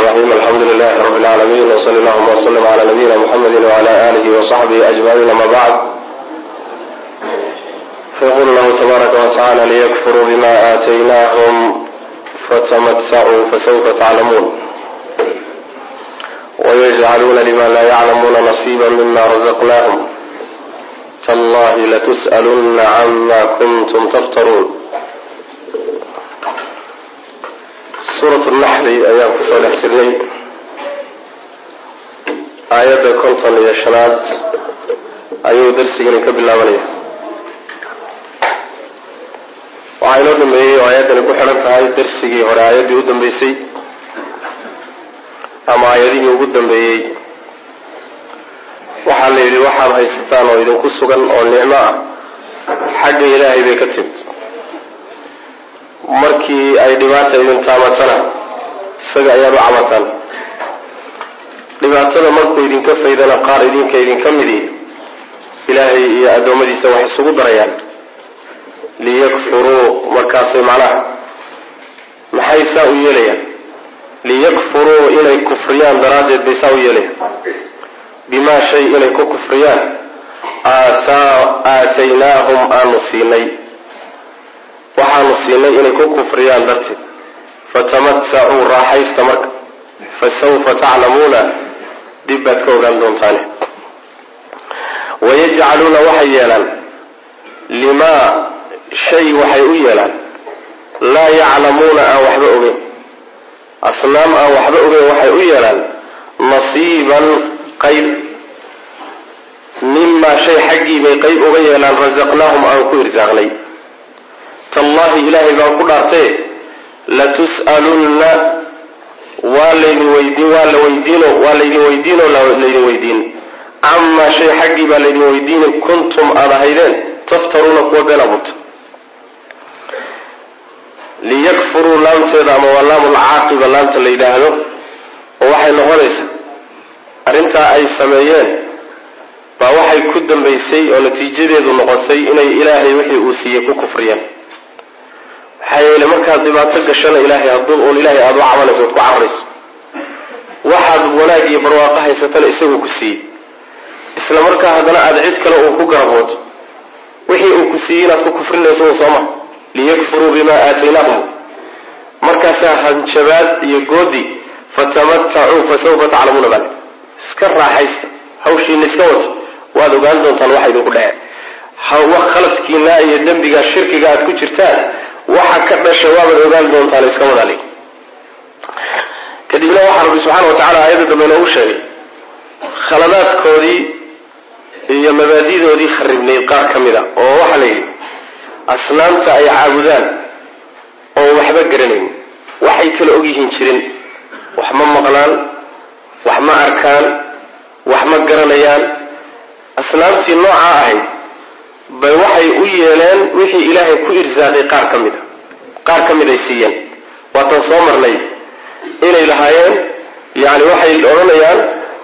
الرحيم الحمد لله رب العالمين وصلى اللهم وسلم على نبينا محمد وعلى آله وصحبه أجمعين أما بعد فيقول الله تبارك وتعالى ليكفروا بما آتيناهم فتمتعوا فسوف تعلمون ويجعلون لما لا يعلمون نصيبا مما رزقناهم تالله لتسألن عما كنتم تفترون suuratu naxli ayaan kusoo dhex jirnay aayadda konton iyo shanaad ayuu darsigani ka bilaabanaya waxaa inoo dhameeyey oo aayaddani ku xidhan tahay darsigii hore aayaddii u dambeysay ama aayadihii ugu dambeeyey waxaa la yidhi waxaad haysataan oo idinku sugan oo nicmo ah xagga ilaahay bay ka timid markii ay dhibaata idin taamatana isaga ayaad u cabataan dhibaatada markuu idinka faydana qaar idinka idinka midi ilaahay iyo addoommadiisa wax isugu darayaan liyakfuruu markaasay macnaha maxay saa u yeelayaan liyakfuruu inay kufriyaan daraaddeed bay saa u yeelayaan bimaa shay inay ku kufriyaan aataynaahum aanu siinay waxaanu siinay inay ku kufriyaan darteed fatamatacuu raaxaysta marka fasawfa taclamuuna dib baad ka ogaan doontaane wayajcaluuna waxay yeelaan limaa shay waxay u yeelaan laa yaclamuuna aan waxba ogeyn asnaam aan waxba ogeyn waxay u yeelaan nasiiban qayb mimaa shay xaggii bay qayb uga yeelaan rasaqnaahum aan ku irsaaqnay tallahi ilaahay baan ku dhaartee latus'alunna waa laydin weydiin waa la weydiino waa laydin weydiinoo laydin weydiin camaa shay xaggii baa laydin weydiini kuntum aada ahaydeen taftaruuna kuwa been abuurta liyakfuruu laamteeda ama waa laamu lcaaqiba laamta la yidhaahdo oo waxay noqonaysaa arrintaa ay sameeyeen baa waxay ku dambaysay oo natiijadeedu noqotay inay ilaahay wixii uu siiyey ku kufriyeen maxaa yeele markaad dhibaato gashana ilaahay hadduu uun ilaahay aada u cabanayso oad ku cararayso waxaad wanaag iyo barwaaqo haysatana isaguu ku siiyey isla markaa haddana aada cid kale uu ku garaboodo wixii uu ku siiyey inaad ku kufrinayso un sooma liyakfuruu bimaa aataynaahum markaasaa hanjabaad iyo goodi fatamatacuu fasawfa taclamuuna bale iska raaxaysta hawshiina iska wata waad ogaan doontaan waxa idinku dhece khaladkiina iyo dembigaa shirkiga aad ku jirtaan waxa ka dhasha waabaad ogaan doontaan iska wadaali kadibna waxaa rabbi subxaana wa tacala aayadda dambe inoogu sheegay khaladaadkoodii iyo mabaadidoodii kharibnayd qaar ka mid a oo waxaa la yidhi asnaamta ay caabudaan oo waxba garanayn waxay kala ogyihiin jirin wax ma maqlaan wax ma arkaan wax ma garanayaan asnaamtii noocaa ahayd bay waxay u yeeleen wixii ilaahay ku irsaaqay qaar ka mid a qaar ka mid ay siiyeen waatan soo marnay inay lahaayeen yani waxay odhanayaan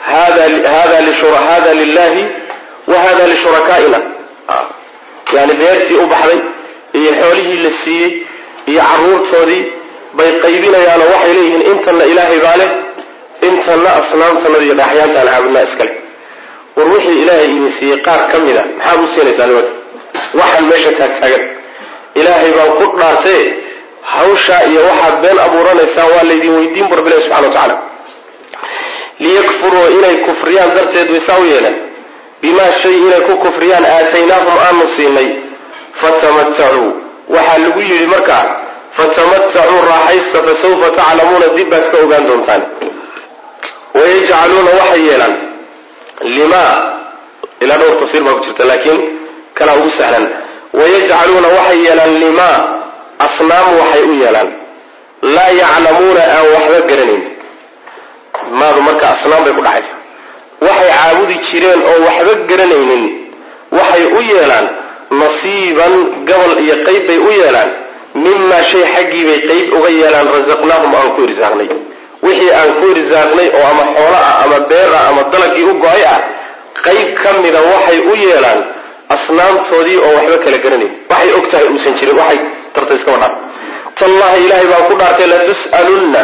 hada lilahi wa hada lishurakaaina yani beertii u baxday iyo xoolihii la siiyey iyo caruurtoodii bay qaybinayaanoo waxay leeyihiin intanna ilaahay baa leh intanna asnaamtanada iyo dhaaxyaantaan caabudnaa iskale war wixii ilaahay idin siiyey qaar ka mid a maxaad u siinaysaa nimanka waxaan meesha taagtaagan ilaahay baan ku dhaartee hawshaa iyo waxaad been abuuranaysaan waa laydin weydiin barbileh subxana wa tacaala liyakfuruu inay kufriyaan darteed way saa u yeeleen bimaa shay inay ku kufriyaan aataynaahum aanu siinay fatamatacuu waxaa lagu yidhi markaa fatamatacuu raaxaysta fasawfa taclamuuna dib baad ka ogaan doontaan wayajcaluuna waxay yeelaan limaa ilaa dhowr tafsiir baa ku jirta laakiin kalaa ugu sahlan wayajcaluuna waxay yeelaan limaa asnaam waxay u yeelaan laa yaclamuuna aan waxba garanayn maadu marka asnaam bay ku dhacaysa waxay caabudi jireen oo waxba garanaynin waxay u yeelaan nasiiban gobol iyo qayb bay u yeelaan mimaa shay xaggii bay qayb uga yeelaan rasaqnaahum aan ku irsaaqnay wixii aan ku irsaaqnay oo ama xoolo ah ama beer ah ama dalagii u go-ay ah qayb ka mida waxay u yeelaan asnaamtoodii oo waxba kala garanayn waxay og tahay uusan jirin waxay tarta iskaba dhaaf tallahi ilaahay baan ku dhaartay latus'alunna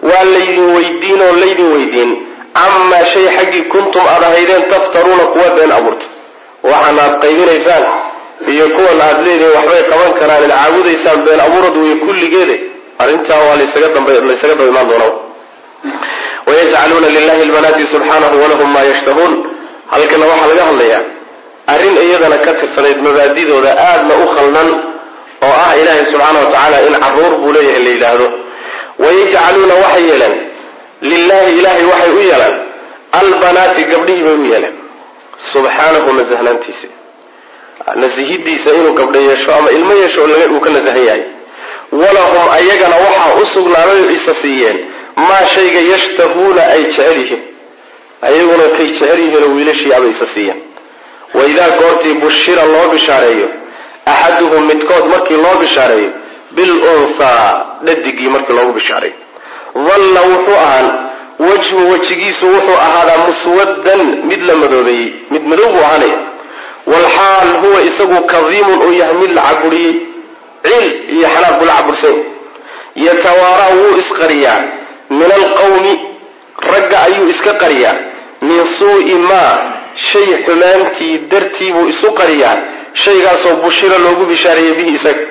waa laydin weydiin oo laydin weydiin camaa shay xaggii kuntum aad ahaydeen taftaruuna kuwa been abuurta waxaan aad qaybinaysaan iyo kuwan aad leedihin waxbay qaban karaan id caabudaysaan been abuurad weeye kulligeede arrintaa waa laysaga daba imaan doonaa wayajcaluuna lilahi lbanaati subxaanahu walahum maa yashtahuun halkana waxaa laga hadlayaa arrin iyadana ka tirsanayd mabaadidooda aadna u khaldan oo ah ilaahay subxaana wa tacaala in caruur buu leeyahay la yidhaahdo wayajcaluuna waxay yeeleen lilahi ilaahay waxay u yeelaan albanaati gabdhihii bay u yeeleen subxaanahu nasahnaantiisa nasihidiisa inuu gabdho yeesho ama ilmo yeesho uu ka nasahan yahay walahum ayagana waxaa u sugnaaday oo isa siiyeen maa shayga yashtahuuna ay jecel yihiin ayaguna kay jecel yihiinoo wiilashii abay isa siiyeen waidaa goortii bushira loo bishaareeyo axaduhum midkood markii loo bishaareeyo bil unthaa dhadigii markii loogu bishaareeyo dalla wuxuu ahaan wajhu wejigiisu wuxuu ahaadaa muswaddan mid la madoobeeyey mid madow buu ahaanaya walxaal huwa isagu kadiimun uu yahay mid la caburiyey ciil iyo xanaaq buu la cabursany yatawaaraa wuu isqariyaa min alqawmi ragga ayuu iska qariyaa min suu'i maa shay xumaantii dartii buu isu qariyaa shaygaasoo bushira loogu bishaareeyey bihi isaga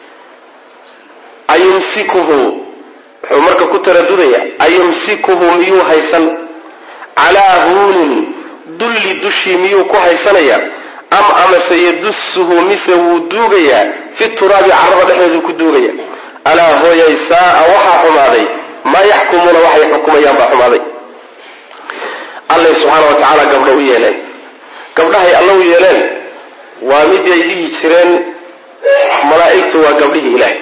ayumsikuhu wuxuu marka ku taradudaya ayumsikuhu miyuu haysan calaa huunin dulli dushii miyuu ku haysanaya am amase yadusuhu mise wuu duugayaa fi turaabi carrada dhexdeeduu ku duugaya alaa hooyay saa'a waxaa xumaaday maa yaxkumuuna waxay xukumayaan baa xumaaday allay subxaana wa tacaala gabdho u yeeleen gabdhahay alla u yeeleen waa mid ay dhihi jireen malaa'igtu waa gabdhihii ilaahay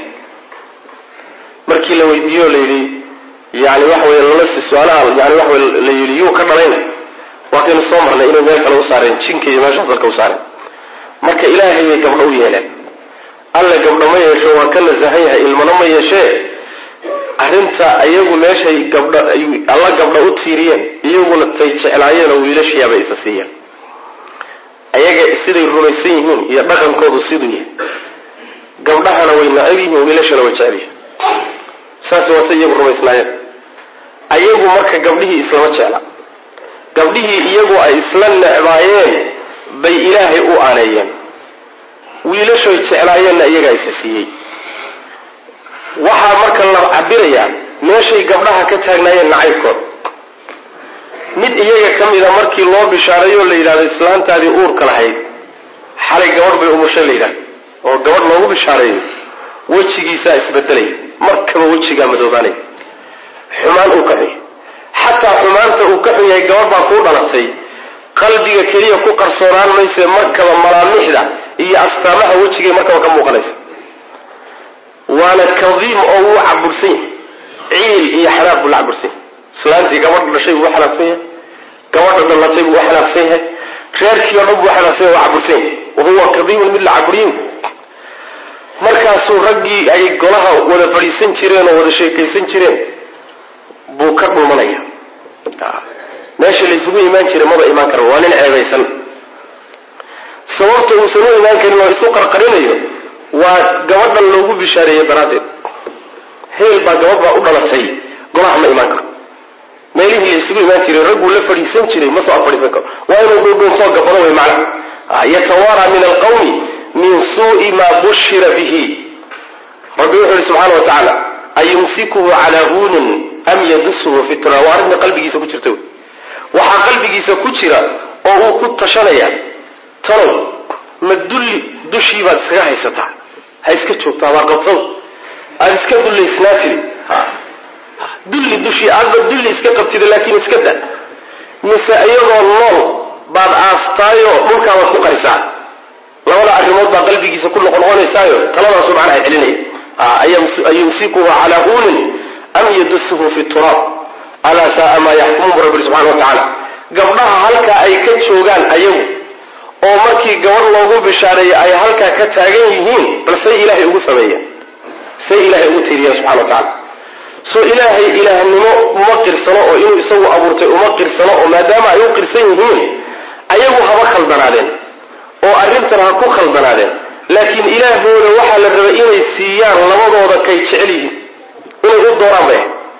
markii la weydiiyo la yidhi yani waxa weye lalasi su-aalaha yani waxa weye la yidhi yuu ka dhalayna waa kaynu soo marnay inay meel kale u saareen jinka iyo meeshaas halka u saareen marka ilaahay bay gabdho u yeeleen alla gabdho ma yeesho waa ka nasahan yahay ilmana ma yeeshee arrinta iyagu meeshay gabdho alla gabdho u tiiriyeen iyaguna tay jeclaayeenoo wiilashiyaabay isa siiyeen ayaga siday rumaysan yihiin iyo dhaqankoodu siduu yahay gabdhahana way nacab yihiin wiilashana way jecel yihiin saas waase iyagu rumaysnaayeen ayagu marka gabdhihii islama jecla gabdhihii iyagu ay isla necbaayeen bay ilaahay u aaneeyeen wiilashoy jeclaayeenna iyagaa isa siiyey waxaa marka la cabirayaa meeshay gabdhaha ka taagnaayeen nacaybkood mid iyaga ka mida markii loo bishaareeyoo la yidhahdo islaantaadii uurka lahayd xalay gabadh bay umushay la yidhahdo oo gabadh loogu bishaareeyo wejigiisaa isbedelay markaba wejigaa madoobaanay xumaan uu ka xun yahay xataa xumaanta uu ka xun yahay gabadh baa kuu dhalatay qalbiga keliya ku qarsoonaan mayse markaba malaamixda iyo astaamaha wejigay markaba ka muuqanaysa waana kadiim oo wuu cabursan yahay ciil iyo xanaaq buu la cabursan yahay islaantii gabadha dhashay buu u xanaaqsan yahay gabadha dhalatay buu u xanaaqsan yahay reerkii o dhan buu xanaaqsan yahay waa cabursan yahay wahuwa kadiimun mid la caburiyin markaasuu raggii ay golaha wada fadhiisan jireen oo wada sheekaysan jireen buu ka dhumanaya meesha laysugu imaan jiray maba imaan kara waa nin ceebaysan sababta uusan u imaan karin oo isu qarqarinayo waa gabadhan loogu bishaareeyey daraaddeed heel baa gabadh baa u dhalatay golaha ma imaan karo meelihii laysugu imaan jiray ragguu la fadhiisan jiray ma soo fadhiisan karo waa inuu dhuudhuunsoo gabado way macna yatawaara min alqawmi min suu'i maa bushira bihi rabbi wuxuu yihi subxaana wa tacaala ayumsikuhu calaa huunin am yadusuhu fi tura waa arrinta qalbigiisa ku jirta waxaa qalbigiisa ku jira oo uu ku tashanaya talow ma dulli dushii baad iskaga haysataa ha iska joogtaa waa qabsado aada iska dullaysnaa tiri dulli dushii aadba dulli iska qabtida laakiin iska da mise iyadoo nool baad aastaayoo dhulkaabaad ku qarisaa labada arrimood baa qalbigiisa ku noqonoqonaysaayo taladaasu macnaha celinaya ayumsikuhu calaa huunin am yadusuhu fi turaab alaa saaa maa yaxkumuun bu rabbi subxana wa tacaala gabdhaha halkaa ay ka joogaan ayagu oo markii gabadh loogu bishaareeyay ay halkaa ka taagan yihiin bal say ilaahay ugu sameeyeen say ilaahay ugu tiiriyeen subxana wa tacala soo ilaahay ilaahnimo uma qirsano oo inuu isagu abuurtay uma qirsano oo maadaama ay u qirsan yihiin ayagu haba khaldanaadeen oo arrintan ha ku khaldanaadeen laakiin ilaahooda waxaa la rabay inay siiyaan labadooda kay jecel yihiin inay u dooraan bay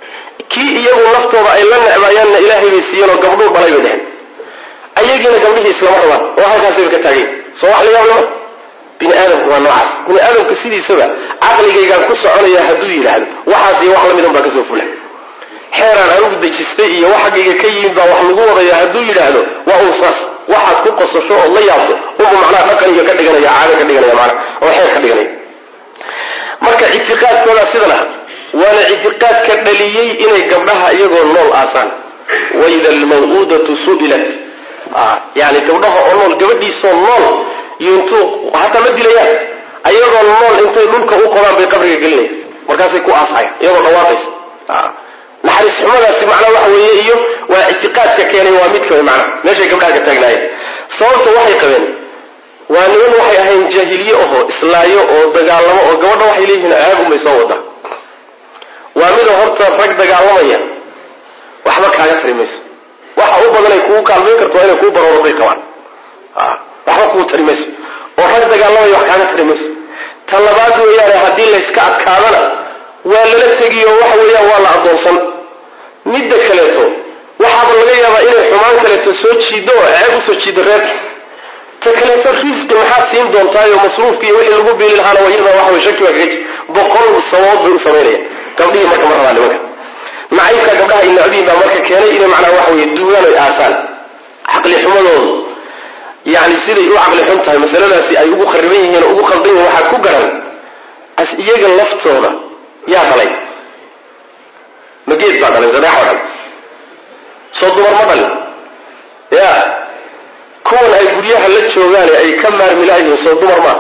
kii iyagu naftooda ay la necbaayaanna ilaahay bay siiyeen oo gabdhuu dhalay bay dheheen ayagiina gabdhihii islama rabaan oo halkaasayba ka taageen soo wax la yaab lama bini aadamku waa noocaas bini aadamka sidiisaba caqligaygaan ku soconaya hadduu yidhaahdo waxaas iyo wax lamid un baa kasoo fula xeeraan anugu dejistay iyo wax xaggayga ka yimid baa wax lagu wadaya hadduu yidhaahdo waa un saas waxaad ku qosasho ood la yaabto unbu macnaha dhaqan iyo ka dhiganaya caado ka dhiganaya macnaha oo xeer ka dhiganaya marka ictiqaadkoodaa sidan ah waana ictiqaadka dhaliyey inay gabdhaha iyagoo nool aasaan waida almaw'uudatu su'ilat yani gabdhaha oo nool gabadhiisoo nool iyo intuu hataa ma dilayaan ayagoo nool intay dhulka u qodaan bay qabriga gelinaya markaasay ku aasayaan iyagoo dhawaaqaysa naxariis xumadaasi macnaa waxa weeye iyo waa ictiqaadka keenay waa midka wey macnaa meeshay gabdhaha ka taagnaayeen sababta waxay qabeen waa niman waxay ahayn jaahiliye ahoo islaayo oo dagaalamo oo gabadha waxay leeyihiin aagumay soo wadaa waa mida horta rag dagaalamaya waxba kaaga tari mayso waxa u badan ay kugu kaalmayn karto waa inay kuu barooratay qabaan waxba kuu tari mayso oo rag dagaalamaya wax kaaga tari mayso ta labaad weeyaane haddii layska adkaadana waa lala tegiyo waxa weeyaan waa la addoonsan midda kaleeto waxaaba laga yaabaa inay xumaan kaleeto soo jiiddo oo ceeb usoo jiiddo reerka ta kaleeto risqi maxaad siin doontaayo masruufki iyo wixii lagu biili lahaana waa iyada waxa wey shaki baa kaga jir boqol sababood bay u samaynaya gabdhihii marka ma rabaan nimanka nacaybka gabdhaha ay necbiin baa marka keenay inay macnaa waxa weye duugaan ay aasaan caqli xumadoodu yani siday u caqli xun tahay masaladaasi ay ugu khariban yihiin oo ugu khaldan yihiin waxaad ku garan as iyaga laftooda yaa dhalay ma geed baa dhalay sadeex oo dhan soo dumar ma dhalin ya kuwan ay guryaha la joogaan ay ka maarmi laayihiin soo dumar maa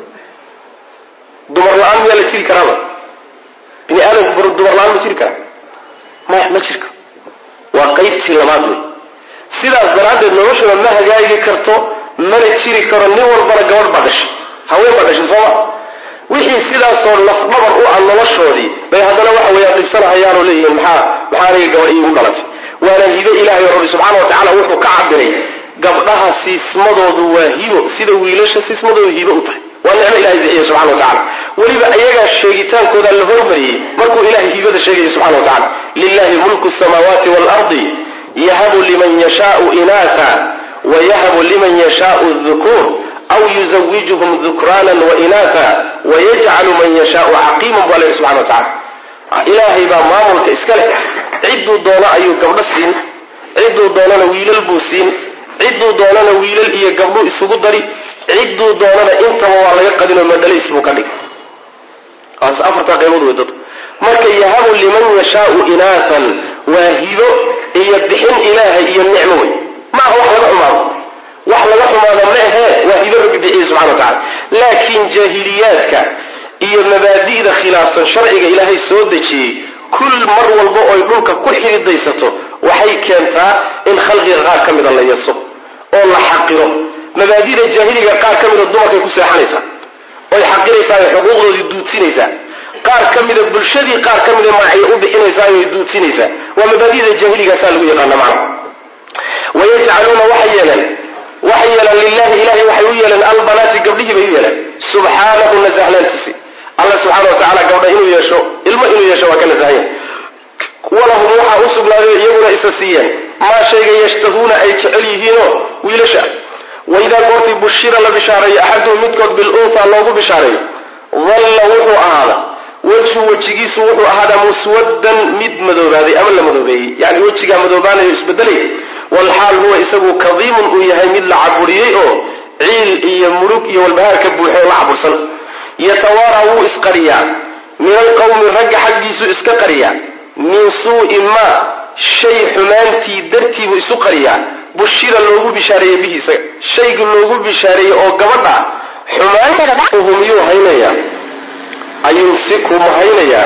dumar la-aan miyaa la jiri karaaba bini aadamku dumar la-aan ma jiri karaa ma ma jirka waa qaybtii labaad wey sidaas daraaddeed noloshuna ma hagaagi karto mana jiri karo nin walbana gabadh baa dhashay haween baa dhashay sooma wixii sidaasoo lafdhabar u ah noloshoodii bay haddana waxa weeyaan dhibsanahayaanoo leeyihiin maxaa maxaa aniga gabadh iigu dhalatay waana hibo ilaahay oo rabbi subxaana wa tacala wuxuu ka cabiray gabdhaha siismadoodu waa hibo sida wiilasha siismadoodu hibo u tahay waa nicmo ilahay bixiya subxana wa tacala weliba ayagaa sheegitaankooda la hormariyey markuu ilahay hibada sheegaya subxana wa tacala lilahi mulku samaawaati waalardi yahabu liman yashaau inaata wayahabu liman yashaau dukuur aw yuzawijuhum dukraanan wainaata wayajcalu man yashaau caqiiman baa lehi subxana wa tacala ilaahay baa maamulka iska leh cidduu doono ayuu gabdho siin cidduu doonana wiilal buu siin cidduu doonana wiilal iyo gabdhuu isugu dari cidduu doonana intaba waa laga qadinoo madhalays buu ka dhigay waas afartaa qaybood wey dad marka yahabu liman yashaau inaatan waa hibo iyo bixin ilaahay iyo nicmo wey ma aha wax laga xumaado wax laga xumaado ma ahee waa hibo rabbi bixiye subxana wa tacala laakiin jaahiliyaadka iyo mabaadi'da khilaafsan sharciga ilaahay soo dejiyey kul mar walba oy dhulka ku xididaysato waxay keentaa in khalqiga qaar ka mida la yaso oo la xaqiro mabaadida jaahiliga qaar ka mida dumarkay ku seexanaysaa oy xaqiraysaa oy xuquuqdoodii duudsinaysaa qaar ka mida bulshadii qaar ka mida magacyo u bixinaysaa oy duudsinaysaa waa mabaadida jaahiligasaa lagu yaqaana macna wayajcaluuna waxay yeeleen waxay yeeleen lilahi ilahay waxay u yeeleen albanaati gabdhihii bay u yeeleen subxaanahu nasahlaantiisi alla subxaana wa tacala gabdha inuu yeesho ilmo inuu yeesho waa ka nasahanya walahum waxaa u sugnaaday iyaguna isa siiyeen maa shayga yashtahuuna ay jecel yihiinoo wiilasha waidaa goortii bushira la bishaareeyo axaduhum midkood bilunha loogu bishaareeyo dalla wuxuu ahaada wejhu wejigiisu wuxuu ahaadaa muswaddan mid madoobaaday ama la madoobeeyey yani wejigaa madoobaanayo isbedelay walxaal huwa isagu kadiimun uu yahay mid la caburiyey oo ciil iyo murug iyo walbahaar ka buuxo la cabursan yatawaaraa wuu isqariyaa min alqawmi ragga xaggiisuu iska qariyaa min suu'i maa shay xumaantii dartiibuu isu qariyaa bushira loogu bishaareeyey bihi isaga shayga loogu bishaareeyey oo gabadha xumaanhu miyuu haynayaa ayumsiku ma haynayaa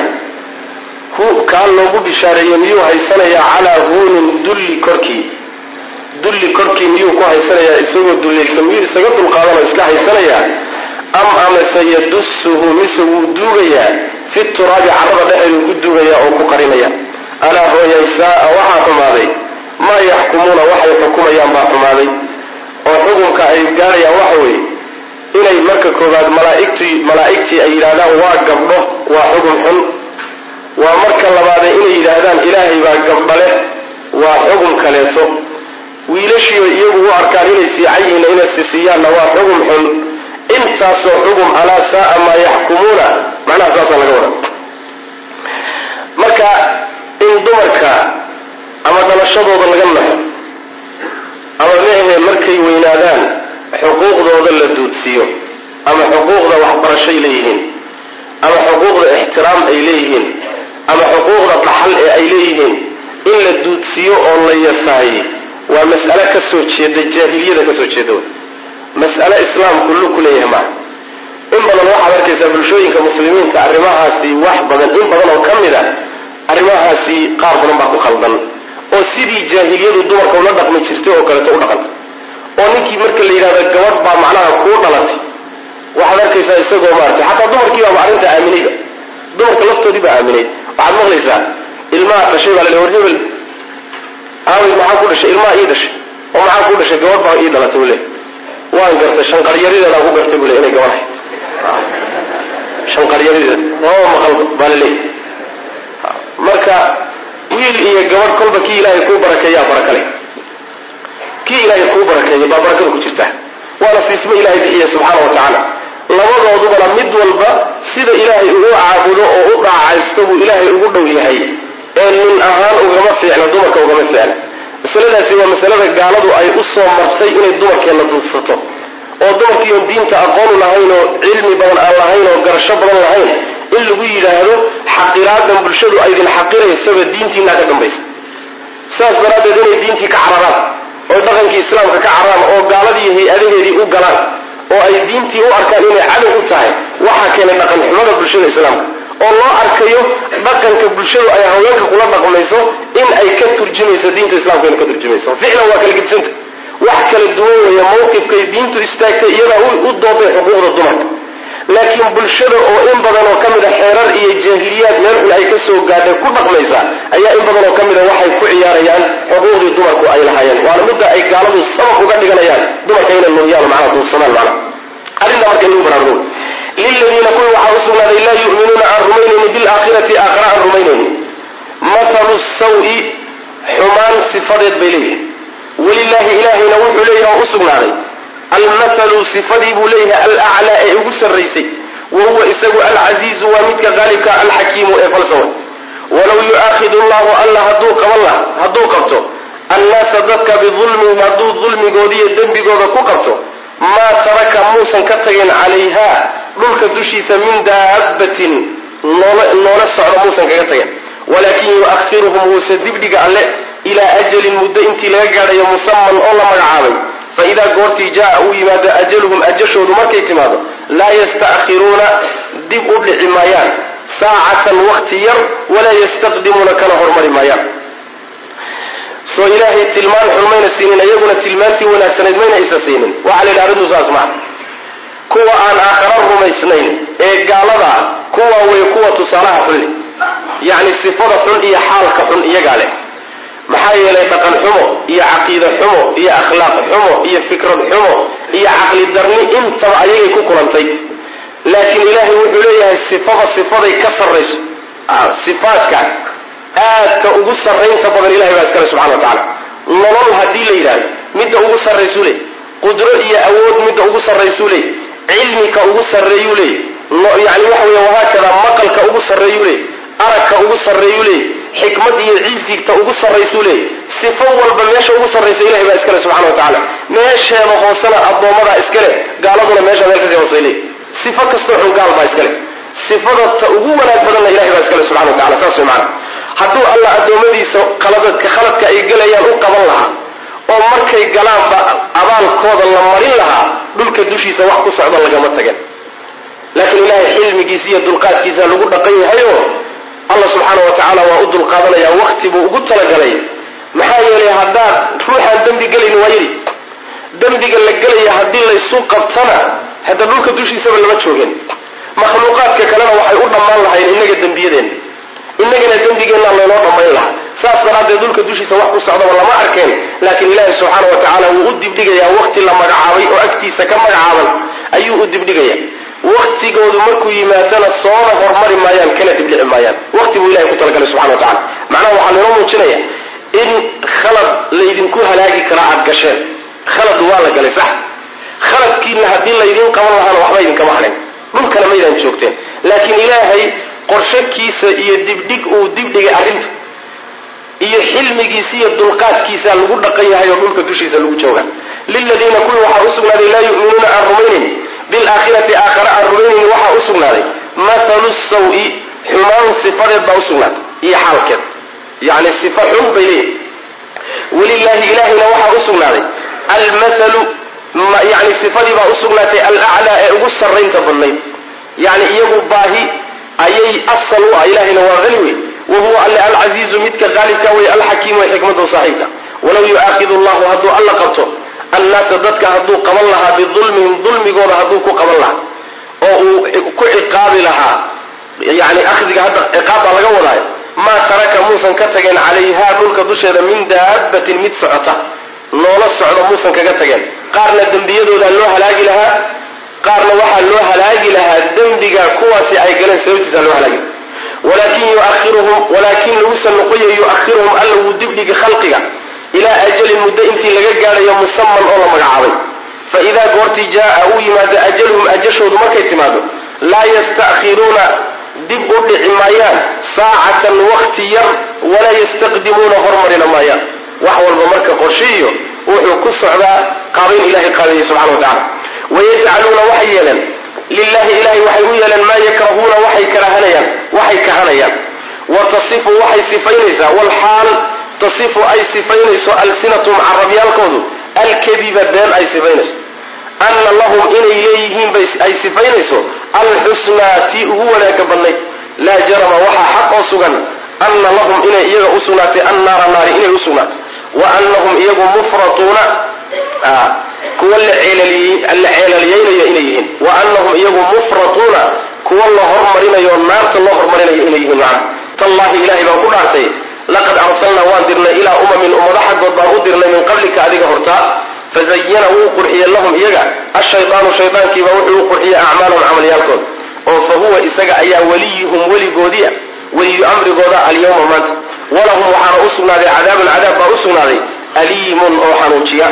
hu kaa loogu bishaareeyey miyuu haysanayaa calaa huunin dulli korkii dulli korkii miyuu ku haysanayaa isagoo dullaysan miyuu isaga dulqaadanoo iska haysanayaa am amase yadusuhu mise wuu duugayaa fi turaabi carrada dhexeeduu ku duugayaa oo ku qarinaya alaa hooyay saaa waxaa xumaaday maa yaxkumuuna waxay xukumayaan baa xumaaday oo xukunka ay gaarayaan waxa weeye inay marka koobaad malaaigtii malaa'igtii ay yidhaahdaan waa gabdho waa xukun xun waa marka labaade inay yidhaahdaan ilaahay baa gabdhale waa xugum kaleeto wiilashiiba iyagu u arkaan inay fiican yihiin inay sisiiyaanna waa xugum xun intaasoo xugum alaa saaa maa yaxkumuuna macnaha saasaa laga wada marka in dumarka ama dhalashadooda laga naxo ama meahe markay weynaadaan xuquuqdooda la duudsiiyo ama xuquuqda waxbarashay leeyihiin ama xuquuqda ixtiraam ay leeyihiin ama xuquuqda dhaxal ee ay leeyihiin in la duudsiiyo oo la yasaayey waa mas'ale ka soo jeeda jaahiliyada ka soo jeeda wey mas'ale islaamku lu ku leeyahay maaha in badan waxaad arkaysaa bulshooyinka muslimiinta arrimahaasi wax badan in badan oo ka mid a arrimahaasi qaar badan baa ku khaldan oo sidii jaahiliyadu dumarka ula dhaqmi jirtay oo kaleeto u dhaqanta oo ninkii marka la yidhahdo gabadh baa macnaha kuu dhalatay waxaad arkaysaa isagoo maarata xataa dumarkii baaba arrinta aaminayba dumarka laftoodii baa aaminay waxaad maqlaysaa ilmaha dhashay baa la war hebel aaway maxaa ku dhashay ilmaha ii dhashay oo maxaa ku dhashay gabadh baa ii dhalatay buu le waan gartay shanqaryarideedaan ku gartay buu le inay gabadh ahayd shanqaryarideed oo maqal baa la leeyahy marka wiil iyo gabadh kolba kii ilaahay kuu barakeeyaa barakale kii ilaahay kuu barakeeya baa barakada ku jirta waana siismo ilaahay bixiya subxaana wa tacaala labadoodubana mid walba sida ilaahay ugu caabudo oo u dhaacaysto buu ilaahay ugu dhow yahay ee nin ahaan ugama fiicna dumarka ugama fiicna masaladaasi waa masalada gaaladu ay u soo martay inay dumarkeenna duudsato oo dumarkiion diinta aqoonu lahayn oo cilmi badan aan lahayn oo garasho badan lahayn in lagu yidhaahdo xaqiraadan bulshadu aydin xaqiraysaba diintiinaa ka dambaysa sidaas daraaddeed inay diintii ka cararaan oo dhaqankii islaamka ka cararaan oo gaaladii hay-adaheedii u galaan oo ay diintii u arkaan inay cadow u tahay waxaa keenay dhaqan xumada bulshada islaamka oo loo arkayo dhaqanka bulshadu ay haweenka kula dhaqmayso in ay ka turjumayso diinta islamka ina ka turjumayso ficlan waa kala gedisanta wax kala duwan weeye mawqifkay diintu istaagtay iyadaa u dooday xuquuqda dumarka laakiin bulshada oo in badan oo ka mid a xeerar iyo jaahiliyaad meel xun ay ka soo gaadhay ku dhaqmaysa ayaa in badan oo ka mid a waxay ku ciyaarayaan xuquuqdii dumarku ay lahaayeen waana midda ay gaaladu sabab uga dhiganayaan dumarka inay nuuriyaan macnaha duursadaan macnaha arrinta marka in lagu baraarugo liladiina kuwi waxaa u sugnaaday laa yu'minuuna aan rumaynayni bilaakhirati aakhira aan rumaynayni mathalu sawi xumaan sifadeed bay leeyihin walilaahi ilaahayna wuxuu leeyahay oo u sugnaaday almathalu sifadii buu leeyahay alaclaa ee ugu sarraysay wa huwa isagu alcasiizu waa midka qaalibka alxakiimu ee falsawa walow yu'aakhidu allahu alla hadduu qaban laha hadduu qabto annaasa dadka bidulmihim hadduu dulmigoodiiyo dembigooda ku qabto maa taraka muusan ka tagin calayha dhulka dushiisa min daabbatin noola socdo muusan kaga tagin walaakin yu'akhiruhum wuuse dibdhiga alle ilaa ajalin muddo intii laga gaadhayo musaman oo la magacaabay fa idaa goortii jaa uu yimaado ajaluhum ajashoodu markay timaado laa yasta'khiruuna dib u dhici maayaan saacatan wakti yar walaa yastaqdimuuna kana hormari maayaan soo ilaahay tilmaan xun mayna siinin iyaguna tilmaantii wanaagsanayd mayna isa siinin waxaa la yidhaha arrintu saas maa kuwa aan aakhara rumaysnayn ee gaalada ah kuwa way kuwa tusaalaha xunle yacni sifada xun iyo xaalka xun iyagaa leh maxaa yeelay dhaqan xumo iyo caqiide xumo iyo akhlaaq xumo iyo fikrad xumo iyo caqli darni intaba ayagay ku kulantay laakiin ilaahay wuxuu leeyahay sifada sifaday ka sarrayso sifaadka aadka ugu sarraynta badan ilahay baa iskale subxana wa tacaala nolol haddii la yidhahdo midda ugu sarraysuu leey qudro iyo awood midda ugu sarraysuu leey cilmika ugu sarreeyuu leey yani waxa weeye wahaakada maqalka ugu sarreeyuu leey aragka ugu sarreeyuu leey xikmad iyo ciisigta ugu sarraysuu leey sifo walba meesha ugu sarraysa ilahay baa iskale subxana wa tacaala meesheeda hoosena addoommadaa iskale gaaladuna meesha meel kasii hoosay leey sifo kastoo xun gaal baa iskale sifada ta ugu wanaag badanna ilahay baa iskale subxana wa tacala saas way macana hadduu alla addoommadiisa khaladka khaladka ay gelayaan u qaban lahaa oo markay galaanba abaalkooda la marin lahaa dhulka dushiisa wax ku socda lagama tageen laakiin ilaahay xilmigiisa iyo dulqaadkiisa lagu dhaqan yahayo alla subxaana wa tacaala waa u dulqaadanaya wakti buu ugu talagalay maxaa yeelay haddaad ruuxaan dembi gelayni waa yidhi dembiga la gelaya haddii laysu qabtana hadda dhulka dushiisaba lama joogeen makhluuqaadka kalena waxay u dhammaan lahayn innaga dembiyadeenna innagana dembigeenna laynoo dhammayn lahaa saas daraaddeed dhulka dushiisa wax ku socdaba lama arkeen laakiin ilaahi subxaana wa tacaala wuu u dibdhigayaa wakti la magacaabay oo agtiisa ka magacaaban ayuu u dibdhigaya waktigoodu markuu yimaadana soona hormari maayaan kana dibdhici maayaan wakti buu ilahay ku talagalay subxana wa tacala macnaha waxaa noo muujinaya in khalad laydinku halaagi kara aad gasheen khalad waa la galay sax khaladkiina haddii laydin qaban lahaana waxba idinkama hadhin dhulkana maydaan joogteen laakiin ilaahay qorshakiisa iyo dibdhig uu dibdhigay arrinta iyo xilmigiisa iyo dulqaadkiisa lagu dhaqan yahay oo dhulka dushiisa lagu jooga liladiina kuwii waxaa usugnaaday laa yu'minuuna aan rumaynayn bilaakhirati aakhare aan rumaynayn waxaa usugnaaday mathalu sawi xumaan sifadeed baa usugnaatay iyo xaalkeed yani sifa xun bay leeyihi walilahi ilahayna waxaa usugnaaday almathalu yani sifadii baa usugnaatay alaclaa ee ugu sarraynta badnayd yani iyagu baahi ayay asal u ah ilahayna waa qani wey wa huwa alle alcasiizu midka qaalibka wey alxakiimu ee xikmadu saaxiibka walow yu'aakidu llahu hadduu alla qabto annaasa dadka hadduu qaban lahaa bidulmihim dulmigooda hadduu ku qaban lahaa oo uu ku ciqaabi lahaa yani akhdiga hadda ciqaab baa laga wadaayo maa taraka muusan ka tageen calayhaa dhulka dusheeda min daabatin mid socota noola socdo muusan kaga tageen qaarna dembiyadoodaa loo halaagi lahaa qaarna waxaa loo halaagi lahaa dembiga kuwaasi ay galeen sababtiisa loo halaagi walaakin yuahiruhum walaakin lagusa noqoya yu'ahiruhum alla wuu dibdhigi khalqiga ilaa ajalin muddo intii laga gaadhayo musaman oo la magacaabay fa idaa goortii jaaa uu yimaado ajaluhum ajashoodu markay timaado laa yasta'khiruuna dib u dhici maayaan saacatan wakti yar walaa yastaqdimuuna hormarina maayaan wax walba marka qorshiiyo wuxuu ku socdaa qaabayn ilahay qaabeeyey subxana wa tacala wayajcaluuna waxay yeeleen lilahi ilahay waxay u yeeleen maa yakrahuuna waxay karahanayaan waxay kahanayaan wa tasifu waxay sifaynaysaa walxaal tasifu ay sifaynayso alsinatum carabyaalkoodu alkadiba been ay sifaynayso ana lahum inay leeyihiin bay ay sifaynayso alxusnaa tii ugu wanaaga badnayd laa jarama waxaa xaq oo sugan ana lahum inay iyaga u sugnaatay annaara naari inay u sugnaatay wa anahum iyagu mufratuuna kuwa la ceelaliyeynayo inay yihiin wa anahum iyagu mufratuuna kuwa la hormarinayo naarta loo hormarinayo inay yihiin macna tallahi ilahay baan ku dhaartay laqad arsalnaa waan dirnay ilaa umamin ummado xaggood baan u dirnay min qablika adiga hortaa fazayana wuu qurxiyey lahum iyaga ashaydaanu shaydaankiiba wuxuu u qurxiyey acmaalahum camalyaalkood oo fa huwa isaga ayaa weliyuhum weligoodiia weliyu amrigooda alyawma maanta walahum waxaana u sugnaaday cadaabun cadaab baa u sugnaaday aliimun oo xanuujiya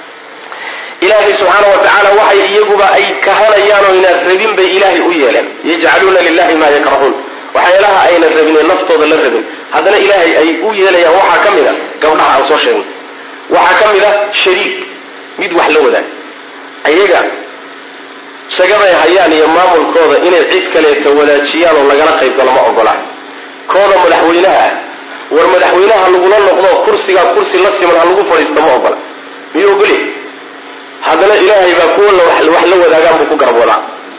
ilaahay subxaana wa tacaala waxay iyaguba ay kahanayaan oo inaan rabin bay ilaahay u yeeleen yajcaluuna lilahi maa yakrahuun waxyaalaha ayna rabin ee naftooda la rabin haddana ilaahay ay u yeelayaan waxaa ka mid a gabdhaha aan soo sheegnay waxaa ka mid a shariik mid wax la wadaag ayaga shagaday hayaan iyo maamulkooda inay cid kaleeta wadaajiyaan oo lagala qaybgalo ma ogolaan kooda madaxweynaha ah war madaxweynaha lagula noqdo kursigaa kursi la siman ha lagu fadhiista ma ogola miyuu ogoli haddana ilaahay baa kuwa wax la wadaagaan buu ku garab wadaa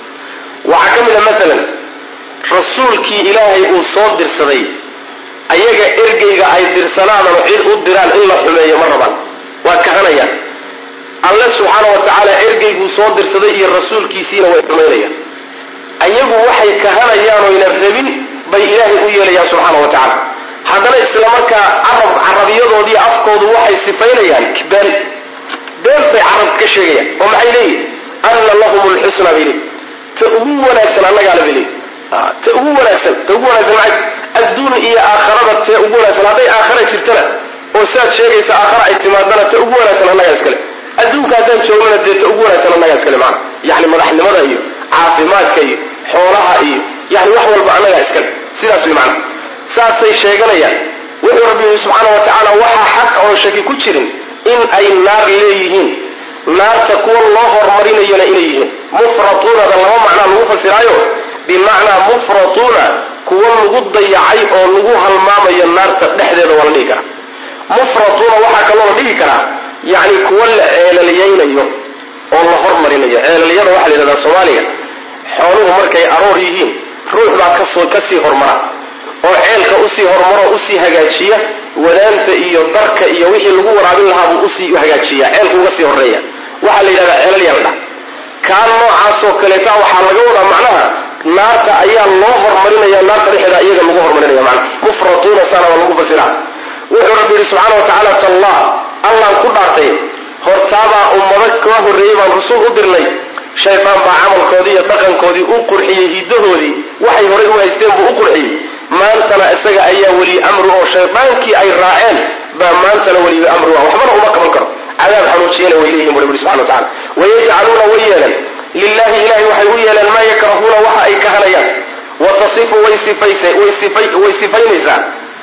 waxaa ka mid a maalan rasuulkii ilaahay uu soo dirsaday ayaga ergeyga ay dirsanaanoo cid u diraan in la xumeeyo ma rabaan waa kahanayaan alle subxaana wa tacaala ergeyguu soo dirsaday iyo rasuulkiisiina way xumaynayaan ayagu waxay kahanayaan oyna rabin bay ilaahay u yeelayaan subxaana wa tacaala haddana isla markaa carab carabiyadoodii afkoodu waxay sifaynayaan been been bay carabka ka sheegayaan oo maxay leeyihin anna lahum lxusna bay leeyihin ta ugu wanaagsan annagaala bay leeyihin ta ugu wanaagsan ta ugu wanaagsan maxay adduun iyo aakharada tee ugu wanaagsan hadday aakhara jirtana oo siaad sheegaysa aakhara ay timaadana ta ugu wanaagsan annagaa iskale adduunka haddaan joognana dee ta ugu wanaagsan annagaa iskale macana yacni madaxnimada iyo caafimaadka iyo xoolaha iyo yani wax walba annagaa iskale sidaas way macana saasay sheeganayaan wuxuu rabbi yihi subxaana wa tacaala waxaa xaq oon shaki ku jirin in ay naar leeyihiin naarta kuwa loo horumarinayana inay yihiin mufratuunada laba macnaa lagu fasiraayo bimacnaa mufratuuna kuwa lagu dayacay oo lagu halmaamayo naarta dhexdeeda waa la dhihi karaa mufratuuna waxaa kaloo la dhihi karaa yacni kuwa la ceelaliyaynayo oo la hormarinayo ceelalyada waxaa la yidhahdaa soomaaliga xooluhu markay aroor yihiin ruux baa kasoo kasii hormara oo ceelka usii horumaro usii hagaajiya wadaanta iyo darka iyo wixii lagu waraabin lahaa buu usii hagaajiya ceelku uga sii horeeya waxaa la yidhahdaa ceelal yaldha kaan noocaasoo kaleeta waxaa laga wadaa macnaha naarta ayaa loo hormarinaya naarta dhexeeda iyaga lagu hormarinaya macnaha mufratuuna sana waa lagu fasiraa wuxuu rabbi yidhi subxaana wa tacaala tallah allaan ku dhaartay hortaabaa ummado kaa horreeyey baan rasuul u dirnay shaydaan baa camalkoodii iyo dhaqankoodii u qurxiyey hiddahoodii waxay horay u haysteen buu u qurxiyey maantana isaga ayaa weli amri oo shaydaankii ay raaceen baa maantana weliba amri ah waxbana uma qaban karo cadaab xanuujiyana way leeyihin bu rabbi subxana wa tacala wayajcaluuna way yeeleen lilahi ilahay waxay u yeeleen maa yakrahuuna waxa ay kahanayaan wa tasifu way way sifaynaysaa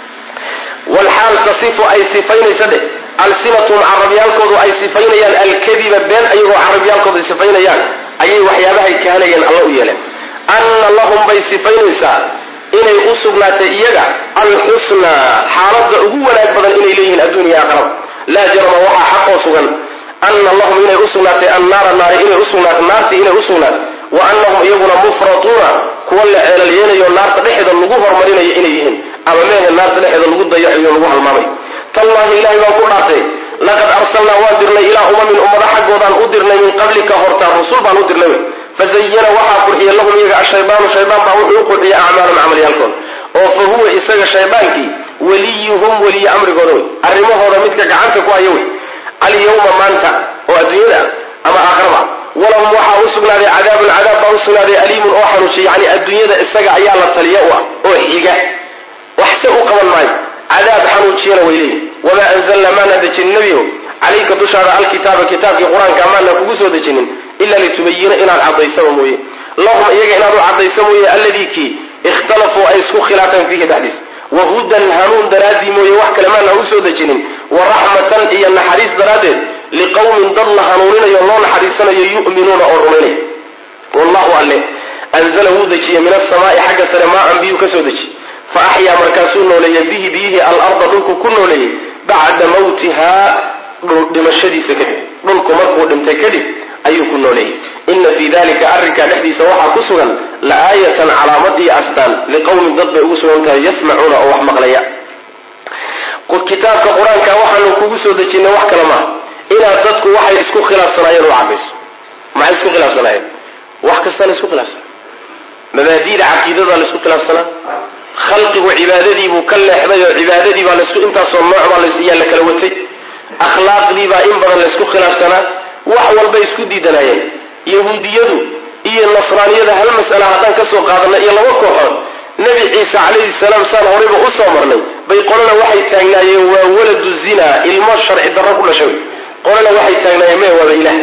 walxaal tasifu ay sifaynaysa dheh alsinatun carabyaalkoodu ay sifaynayaan alkadiba been ayagoo carabyaalkoodu ay sifaynayaan ayay waxyaabahay kahanayeen alla u yeeleen anna lahum bay sifaynaysaa inay u sugnaatay iyaga alxusnaa xaaladda ugu wanaag badan inay leeyihiin adduuniya aqrab laa jarama waxaa xaqoo sugan ana lahum inay u sugnaatay annaara naari inay usugnaato naartii inay u sugnaato wa annahum iyaguna mufratuuna kuwa la ceelalyeelayo naarta dhexeeda lagu hormarinayo inay yihiin ama meehe naarta dhexeeda lagu dayacayo lagu halmaamayo tallahi ilahay baan ku dhaartay laqad arsalnaa waan dirnay ilaa umamin ummado xaggoodaan u dirnay min qablika hortaa rusul baan u dirnay fazayana waxaa qurxiya lahum iyaga ashaydaanu shaydaan baa wuxuu u qurxiya acmaalum camalyaalkooda oo fa huwa isaga shaydaankii weliyuhum weliye amrigooda wey arrimahooda midka gacanta ku haya wey alyawma maanta oo adduunyada ama aakhiraba walahum waxaa u sugnaaday cadaabun cadaab baa u sugnaaday aliimun oo xanuujiya yani adduunyada isaga ayaa la taliya u ah oo xiga waxse u qaban maayo cadaab xanuujiyana way leeyihin wamaa anzalna maana dejinin nebigo calayka dushaada alkitaaba kitaabkii qur-aanka maana kugu soo dejinin ila litubayina inaad cadaysaba mooye lahum iyaga inaad u cadaysa mooye alladii kii ikhtalafuu ay isku khilaafeen fiihi dhexdiis wahudan hanuun daraaddii mooye wax kale maana u soo dejinin wa raxmatan iyo naxariis daraaddeed liqowmin dad la hanuuninayo loo naxariisanayo yu'minuuna oo rumaynay wallahu alle anzala wuu dejiyey min asamaai xagga sare maa-an biyuu ka soo dejiy fa axyaa markaasuu nooleeyey bihi biyihii alarda dhulku ku nooleeyey bacda mawtihaa dhimashadiisa kadib dhulku markuu dhintay kadib ayuu ku nooleeyey ina fii dalika arrinkaa dhexdiisa waxaa ku sugan laaayatan calaamad iyo astaan liqowmin dad bay ugu sugan tahay yasmacuuna oo wax maqlaya kitaabka qur-aanka waxaanu kugu soo dejinay wax kale maaha inaad dadku waxay isku khilaafsanaayeen u cadayso maxay isku khilaafsanaayeen wax kasta la isku khilaafsanaa mabaadiida caqiidada la isku khilaafsanaa khalqigu cibaadadiibuu ka leexday oo cibaadadii baa lasku intaasoo nooc baa yaa la kala watay akhlaaqdii baa in badan laysku khilaafsanaa wax walbay isku diidanaayeen yahuudiyadu iyo nasraaniyada hal mas'ala haddaan ka soo qaadanay iyo laba kooxood nebi ciise calayhi salaam saan horayba u soo marnay bay qolana waxay taagnaayeen waa waladu zinaa ilmo sharci darro ku dhashay qolana waxay taagnaayeen me waaba ilaah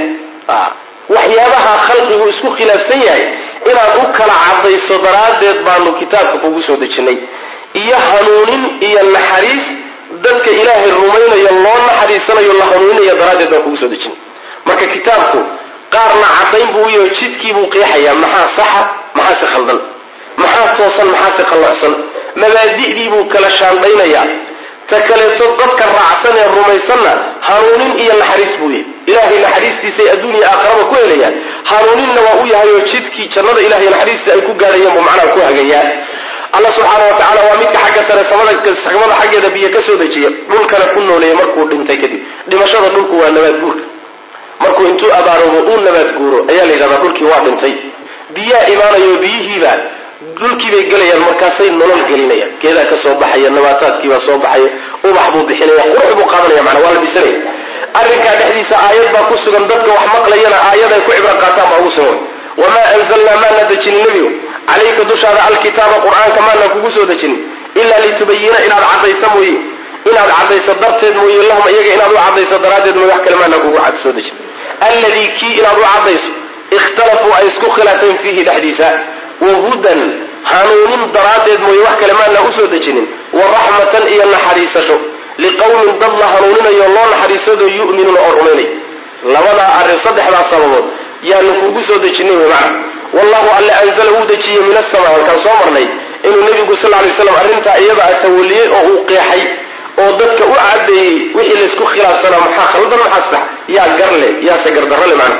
waxyaabaha khalqigu isku khilaafsan yahay inaad u kala cadayso daraaddeed baanu kitaabka kugu soo dejinnay iyo hanuunin iyo naxariis dadka ilaahay rumaynayo loo naxariisanayo la hanuuninayo daraaddeed baan kugu soo dejinay marka kitaabku qaarna caddayn buu u yaho jidkiibuu qeexayaa maxaa saxa maxaase khaldan maxaa toosan maxaase qallacsan mabaadi'diibuu kala shaandhaynayaa ta kaleeto dadka raacsan ee rumaysanna hanuunin iyo naxariis buu yahay ilaahay naxariistiisay adduuniya aakharaba ku helayaan hanuuninna waa u yahay oo jidkii jannada ilahay naxariistii ay ku gaadhayeen buu macnaha ku hagayaa alla subxaana wa tacala waa midka xagga sare samada xaggeeda biyo ka soo dejiya dhulkana ku nooleeyay markuu dhintay kadib dhimashada dhulku waa nabaad guurka markuu intuu abaaroobo uu nabaad guuro ayaa la yidhahdaa dhulkii waa dhintay biyaa imaanayo biyihiibaa dhulkiibay gelayaan markaasay nolol gelinayaan geedaa ka soo baxaya nabaataadkiibaa soo baxaya ubax buu bixinaya qurux buu qaadanaya manaa waa la bisanaya arrinkaa dhexdiisa aayad baa ku sugan dadka wax maqlayana aayad ay ku cibro qaataan baa ugu sugan wamaa anzalnaa maana dejinin nebigu calayka dushaada alkitaaba qur-aanka maana kugu soo dejinin ilaa litubayina inaad caddaysa mooye inaad caddayso darteed mooye lahum iyaga inaad u caddayso daraaddeed mooye wax kale maana kugu soo dejin alladii kii inaad u caddayso ikhtalafuu ay isku khilaafeen fiihi dhexdiisa wahudan hanuunin daraaddeed mooye wax kale maana usoo dejinin wa raxmatan iyo naxariisasho liqowmin dad la hanuuninayo loo naxariisado yu'minuuna oo rumaynay labadaa arrin saddexdaa sababood yaanu kugu soo dejinay wy macna wallahu alle anzala wuu dejiyey min asamaa halkaan soo marnay inuu nebigu sal lay slam arrintaa iyada a tawaliyey oo uu qeexay oo dadka u cadeeyey wixii laysku khilaafsanaa maxaa khaldan maxaa sax yaa garle yaase gardarrole macna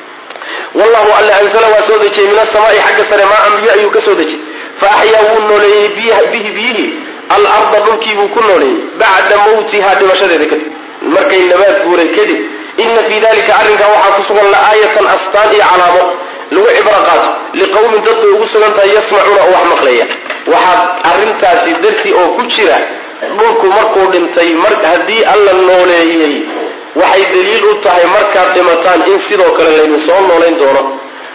wallahu alle anzala waa soo dejiyey min asamaai xagga sare maa an biyo ayuu ka soo dejiyey fa axyaa wuu nooleeyey bihi biyihii alarda dhulkiibuu ku nooleeyey bacda mawtihaa dhimashadeeda kadib markay nabaad guuray kadib ina fii dalika arrinkaa waxaa ku sugan la'aayatan astaan iyo calaamo lagu cibro qaato liqowmin dad bay ugu sugan tahay yasmacuuna oo wax maqlaya waxaa arrintaasi darsi oo ku jira dhulku markuu dhintay haddii alla nooleeyey waxay daliil u tahay markaad dhimataan in sidoo kale laydin soo noolayn doono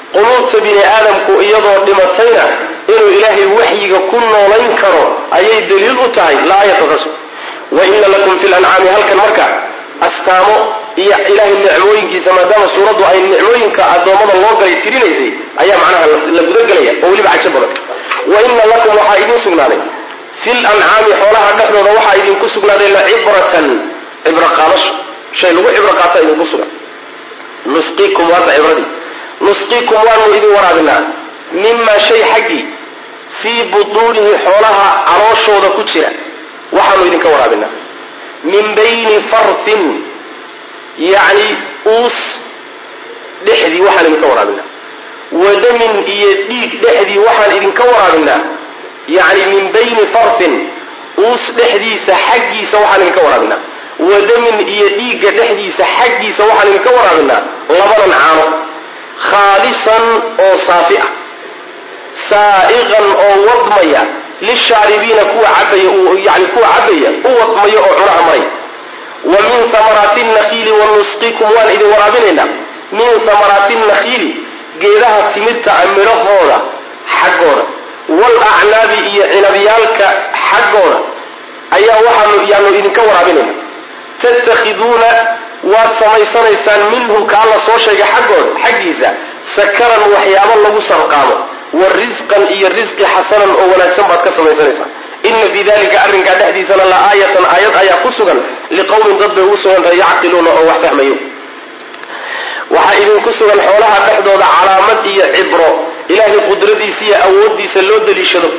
quluubta bini aadamku iyadoo dhimatayna inuu ilaahay waxyiga ku noolayn karo ayay daliil u tahay laayata saas wa ina lakum fi lancaami halkan marka astaamo iyo ilaahay nicmooyinkiisa maadaama suuraddu ay nicmooyinka addoommada loo galay tirinaysay ayaa macnaha la gudagelaya oo weliba cajo badan wa ina lakum waxaa idiin sugnaaday fi lancaami xoolaha dhexdooda waxaa idinku sugnaaday lacibratan cibro qaadasho shay lagu cibro qaata idinku sugan nusqiikum waata cibradii nusqiikum waanu idin waraabinaa mimaa shay xaggii fii butuunihi xoolaha calooshooda ku jira waxaanu idinka waraabinaa min bayni farthin yacni uus dhexdii waxaan idinka waraabinaa wadamin iyo dhiig dhexdii waxaan idinka waraabinaa yacni min bayni farthin uus dhexdiisa xaggiisa waxaan idinka waraabinaa wadamin iyo dhiigga dhexdiisa xaggiisa waxaan idinka waraabinaa labadan caano khaalisan oo saafi ah saa'iqan oo wadmaya lishaaribiina kuwa cabaya yani kuwa cabaya u wadmaya oo cunaha maray wa min hamaraati nakiili wa nusqikum waan idin waraabinaynaa min hamaraati nakhiili geedaha timirta a midhahooda xaggooda waalacnaabi iyo cinabyaalka xaggooda ayaa waxaanu yaanu idinka waraabinayna tattakhiduuna waad samaysanaysaan minhu kaa la soo sheegay xaggooda xaggiisa sakaran waxyaabo lagu sarqaamo wa risqan iyo risqi xasanan oo wanaagsan baad ka samaysanaysaan ina fii dalika arrinkaa dhexdiisana la aayatan aayad ayaa ku sugan liqowmin dad bay ugu sugantahay yacqiluuna oo wax fahmayo waxaa idinku sugan xoolaha dhexdooda calaamad iyo cibro ilaahay qudradiisa iyo awooddiisa loo daliishado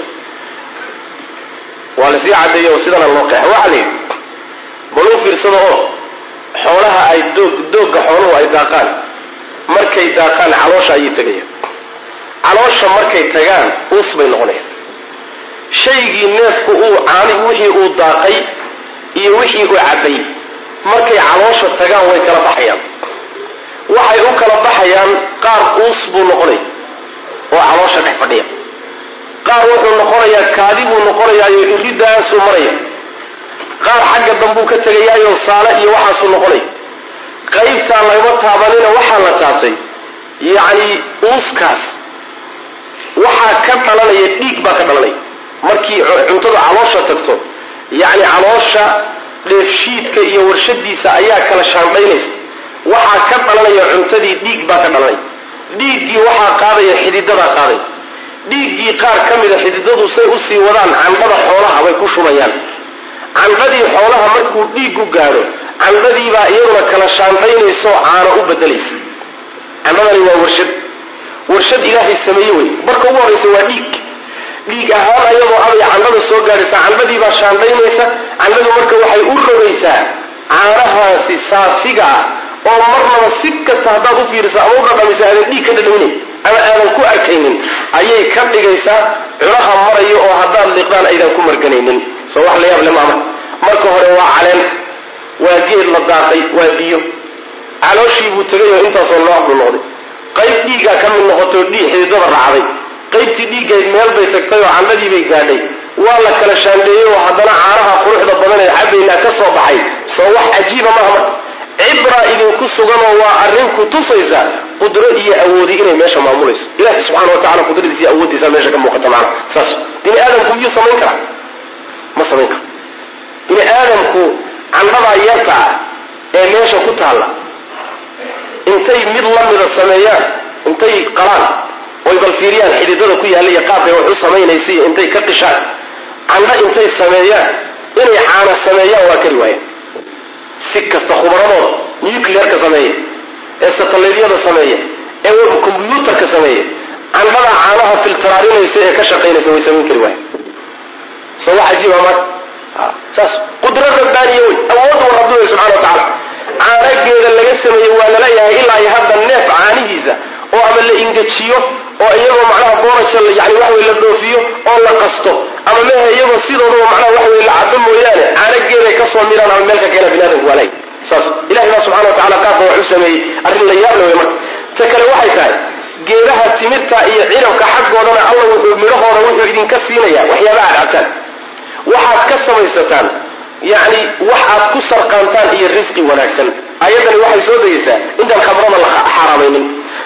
waa lasii cadeeyo oo sidana loo qeexa waxaa la yidhi bal u fiirsado oo xoolaha ay doog doogga xooluhu ay daaqaan markay daaqaan caloosha ayay tegayaan caloosha markay tagaan uus bay noqonayaan shaygii neefku uu caani wixii uu daaqay iyo wixii uu cabbay markay caloosha tagaan way kala baxayaan waxay u kala baxayaan qaar uus buu noqonaya oo caloosha dhex fadhiya qaar wuxuu noqonayaa kaadi buu noqonayaayo iridaasuu maraya qaar xagga dambuu ka tegayaayo saale iyo waxaasuu noqonaya qaybtaa lagama taabanina waxaa la taabtay yacni uuskaas waxaa ka dhalanaya dhiig baa ka dhalanaya markii cuntada caloosha tagto yacni caloosha dheefshiidka iyo warshadiisa ayaa kala shaandhaynaysa waxaa ka dhalanaya cuntadii dhiig baa ka dhalanaya dhiiggii waxaa qaadaya xididadaa qaadaya dhiiggii qaar ka mida xididadu say usii wadaan candhada xoolaha bay ku shubayaan candhadii xoolaha markuu dhiiggu gaadho candhadiibaa iyaduna kala shaandhaynaysoo caano u bedelaysa candhadani waa warshad warshad ilaahay sameeye wey marka ugu horraysa waa dhiig dhiig ahaan ayadoo abay candhada soo gaadhaysa candhadiibaa shaandhaynaysa candhadu marka waxay u rogaysaa caanahaasi saafiga ah oo marnaba si kasta haddaad u fiiriso ama u dhadhamisa aadan dhiig ka dhadhawinayn ama aadan ku arkaynin ayay ka dhigaysaa cunaha marayo oo haddaad liqdaan aydan ku marganaynin soo wax la yaab le maama marka hore waa caleen waa geed la daaqay waa biyo calooshii buu tegay oo intaasoo nooc buu noqday qayb dhiiggaa ka mid noqotoo dhiig xididada raacday qaybtii dhiiggayd meel bay tagtay oo candhadii bay gaadhay waa la kala shaandheeyey oo haddana caanaha quruxda badan ee cabaynaa ka soo baxay soo wax cajiiba maaha marka cibra idinku suganoo waa arrin ku tusaysa qudro iyo awoodi inay meesha maamulayso ilahi subxana wa tacala qudradiisa iyo awooddiisa meesha ka muuqata macana saas bini aadamku miyuu samayn karaa ma samayn karo bini aadamku candhadaa yarta ah ee meesha ku taalla intay mid la mida sameeyaan intay qalaan oy bal fiiriyaan xididada ku yaalla iyo qaabkay wax u samaynaysa iyo intay ka qishaan candho intay sameeyaan inay caana sameeyaan waa kari waayaan si kasta khubaradooda nuclearka sameeya ee satalaydyada sameeya ee web combyuutarka sameeya candhada caanaha filtaraarinaysa ee ka shaqaynaysa way samayn kari waayaan soo wax cajiiba marka saas qudro rabbaaniya wey awood wa rabbi wey subxana wa tacaala caanageeda laga sameeyey waa laleeyahay ilaa iyo hadda neef caanihiisa oo ama la ingejiyo oo iyagoo macnaha boorasha yani wax wey la dhoofiyo oo la qasto ama mehe iyagoo sidoodaba macnaha wax wey la cabo mooyaane caanageeday ka soo miraan ama meel ka keena bini aadamku waa lay saas ilahi baa subxana wa tacala qaabka wax u sameeyey arrin la yaable wey marka ta kale waxay tahay geedaha timirta iyo cinabka xaggoodana alla wuxuu midhahooda wuxuu idinka siinaya waxyaaba aad cabtaan waxaad ka samaysataan yacni wax aad ku sarqaantaan iyo risqi wanaagsan ayaddani waxay soo degaysaa intaan khamrada la xaaraamaynin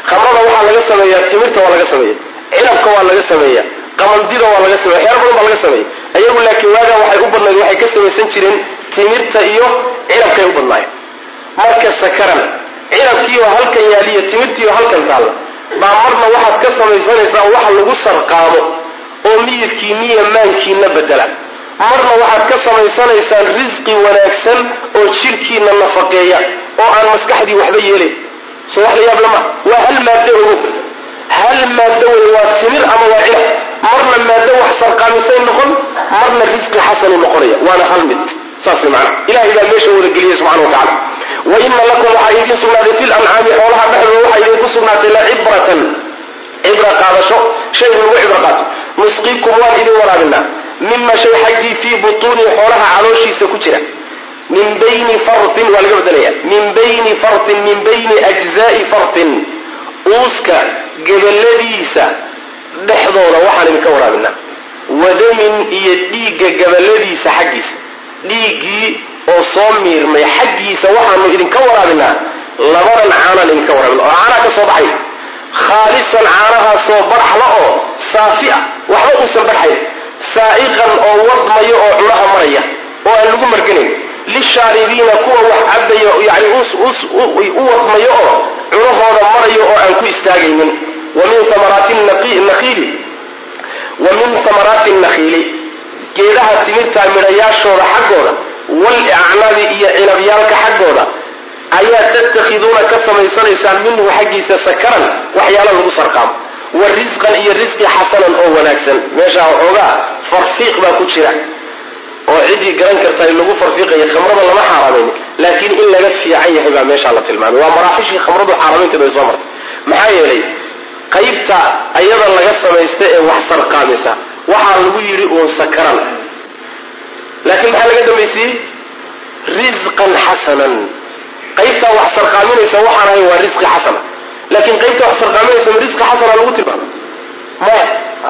khamrada waxaa laga sameeyaa timirta waa laga sameeya cinabka waa laga sameeya qamandida waa laga sameya waxyaala badan baa laga sameeya ayagu laakiin waagaa waxay u badnayd waxay ka samaysan jireen timirta iyo cinabkay u badnaayeen marka sakaran cinabkiioo halkan yaaliyo timirtiioo halkan taalla baa marna waxaad ka samaysanaysaa waxa lagu sarqaamo oo miyirkiiniyo maankiina bedela marna waxaad ka samaysanaysaan risqi wanaagsan oo jidhkiina nafaqeeya oo aan maskaxdii waxba yeelayn soo wax la yaab lama waa hal maaddo ogo hal maaddo wey waa timir ama waa cinab marna maaddo wax sarqaamisay noqon marna risqi xasanu noqonaya waana hal mid saas way macana ilahay baa meesha wada geliyey subxana wa tacala wa ina lakum waxaa idiin sugnaaday fi lancaami xoolaha dhexdooda waxaa idinku sugnaatay la cibratan cibra qaadasho shay lagu cibro qaato nusqiikum waan idin waraabinaa mima shay xaggii fii butuuni xoolaha calooshiisa ku jira min bayni fartin waa laga bedelaya min bayni fartin min bayni ajzaai fartin uuska gabaladiisa dhexdooda waxaan idinka waraabinaa wadamin iyo dhiigga gabaladiisa xaggiisa dhiiggii oo soo miirmay xaggiisa waxaanu idinka waraabinaa labadan caanaan idinka waraabina oo caanaha ka soo baxay khaalisan caanahaasoo barxla oo saafi ah waxba uusan barxayn saa'iqan oo wadmayo oo cunaha maraya oo aan lagu marganayn lishaaribiina kuwa wax cabaya yani u wadmayo oo cunahooda marayo oo aan ku istaagaynin wa min amaraati nakiili wa min amaraati nakhiili geedaha timirta midhayaashooda xaggooda walicnaabi iyo cinabyaalka xaggooda ayaa tattakhiduuna ka samaysanaysaan minhu xaggiisa sakaran waxyaala lagu sarqaamo wa risqan iyo risqi xasanan oo wanaagsan meeshaa waxoogaa farfiiq baa ku jira oo ciddii garan karta in lagu farfiiqayo khamrada lama xaaraamayni laakiin in laga fiican yahay baa meeshaa la tilmaamay waa maraaxishii khamradu xaaraamaynteeda ay soo martay maxaa yeelay qaybta ayada laga samaysta ee wax sarqaamisa waxaa lagu yidhi uun sakaran laakiin maxaa laga dambaysiiyey risqan xasanan qaybtaa wax sarqaaminaysa waxaan ahay waa risqi xasana laakiin qaybta wax sarqaaminaysa ma risqi xasana lagu tilmaamay maya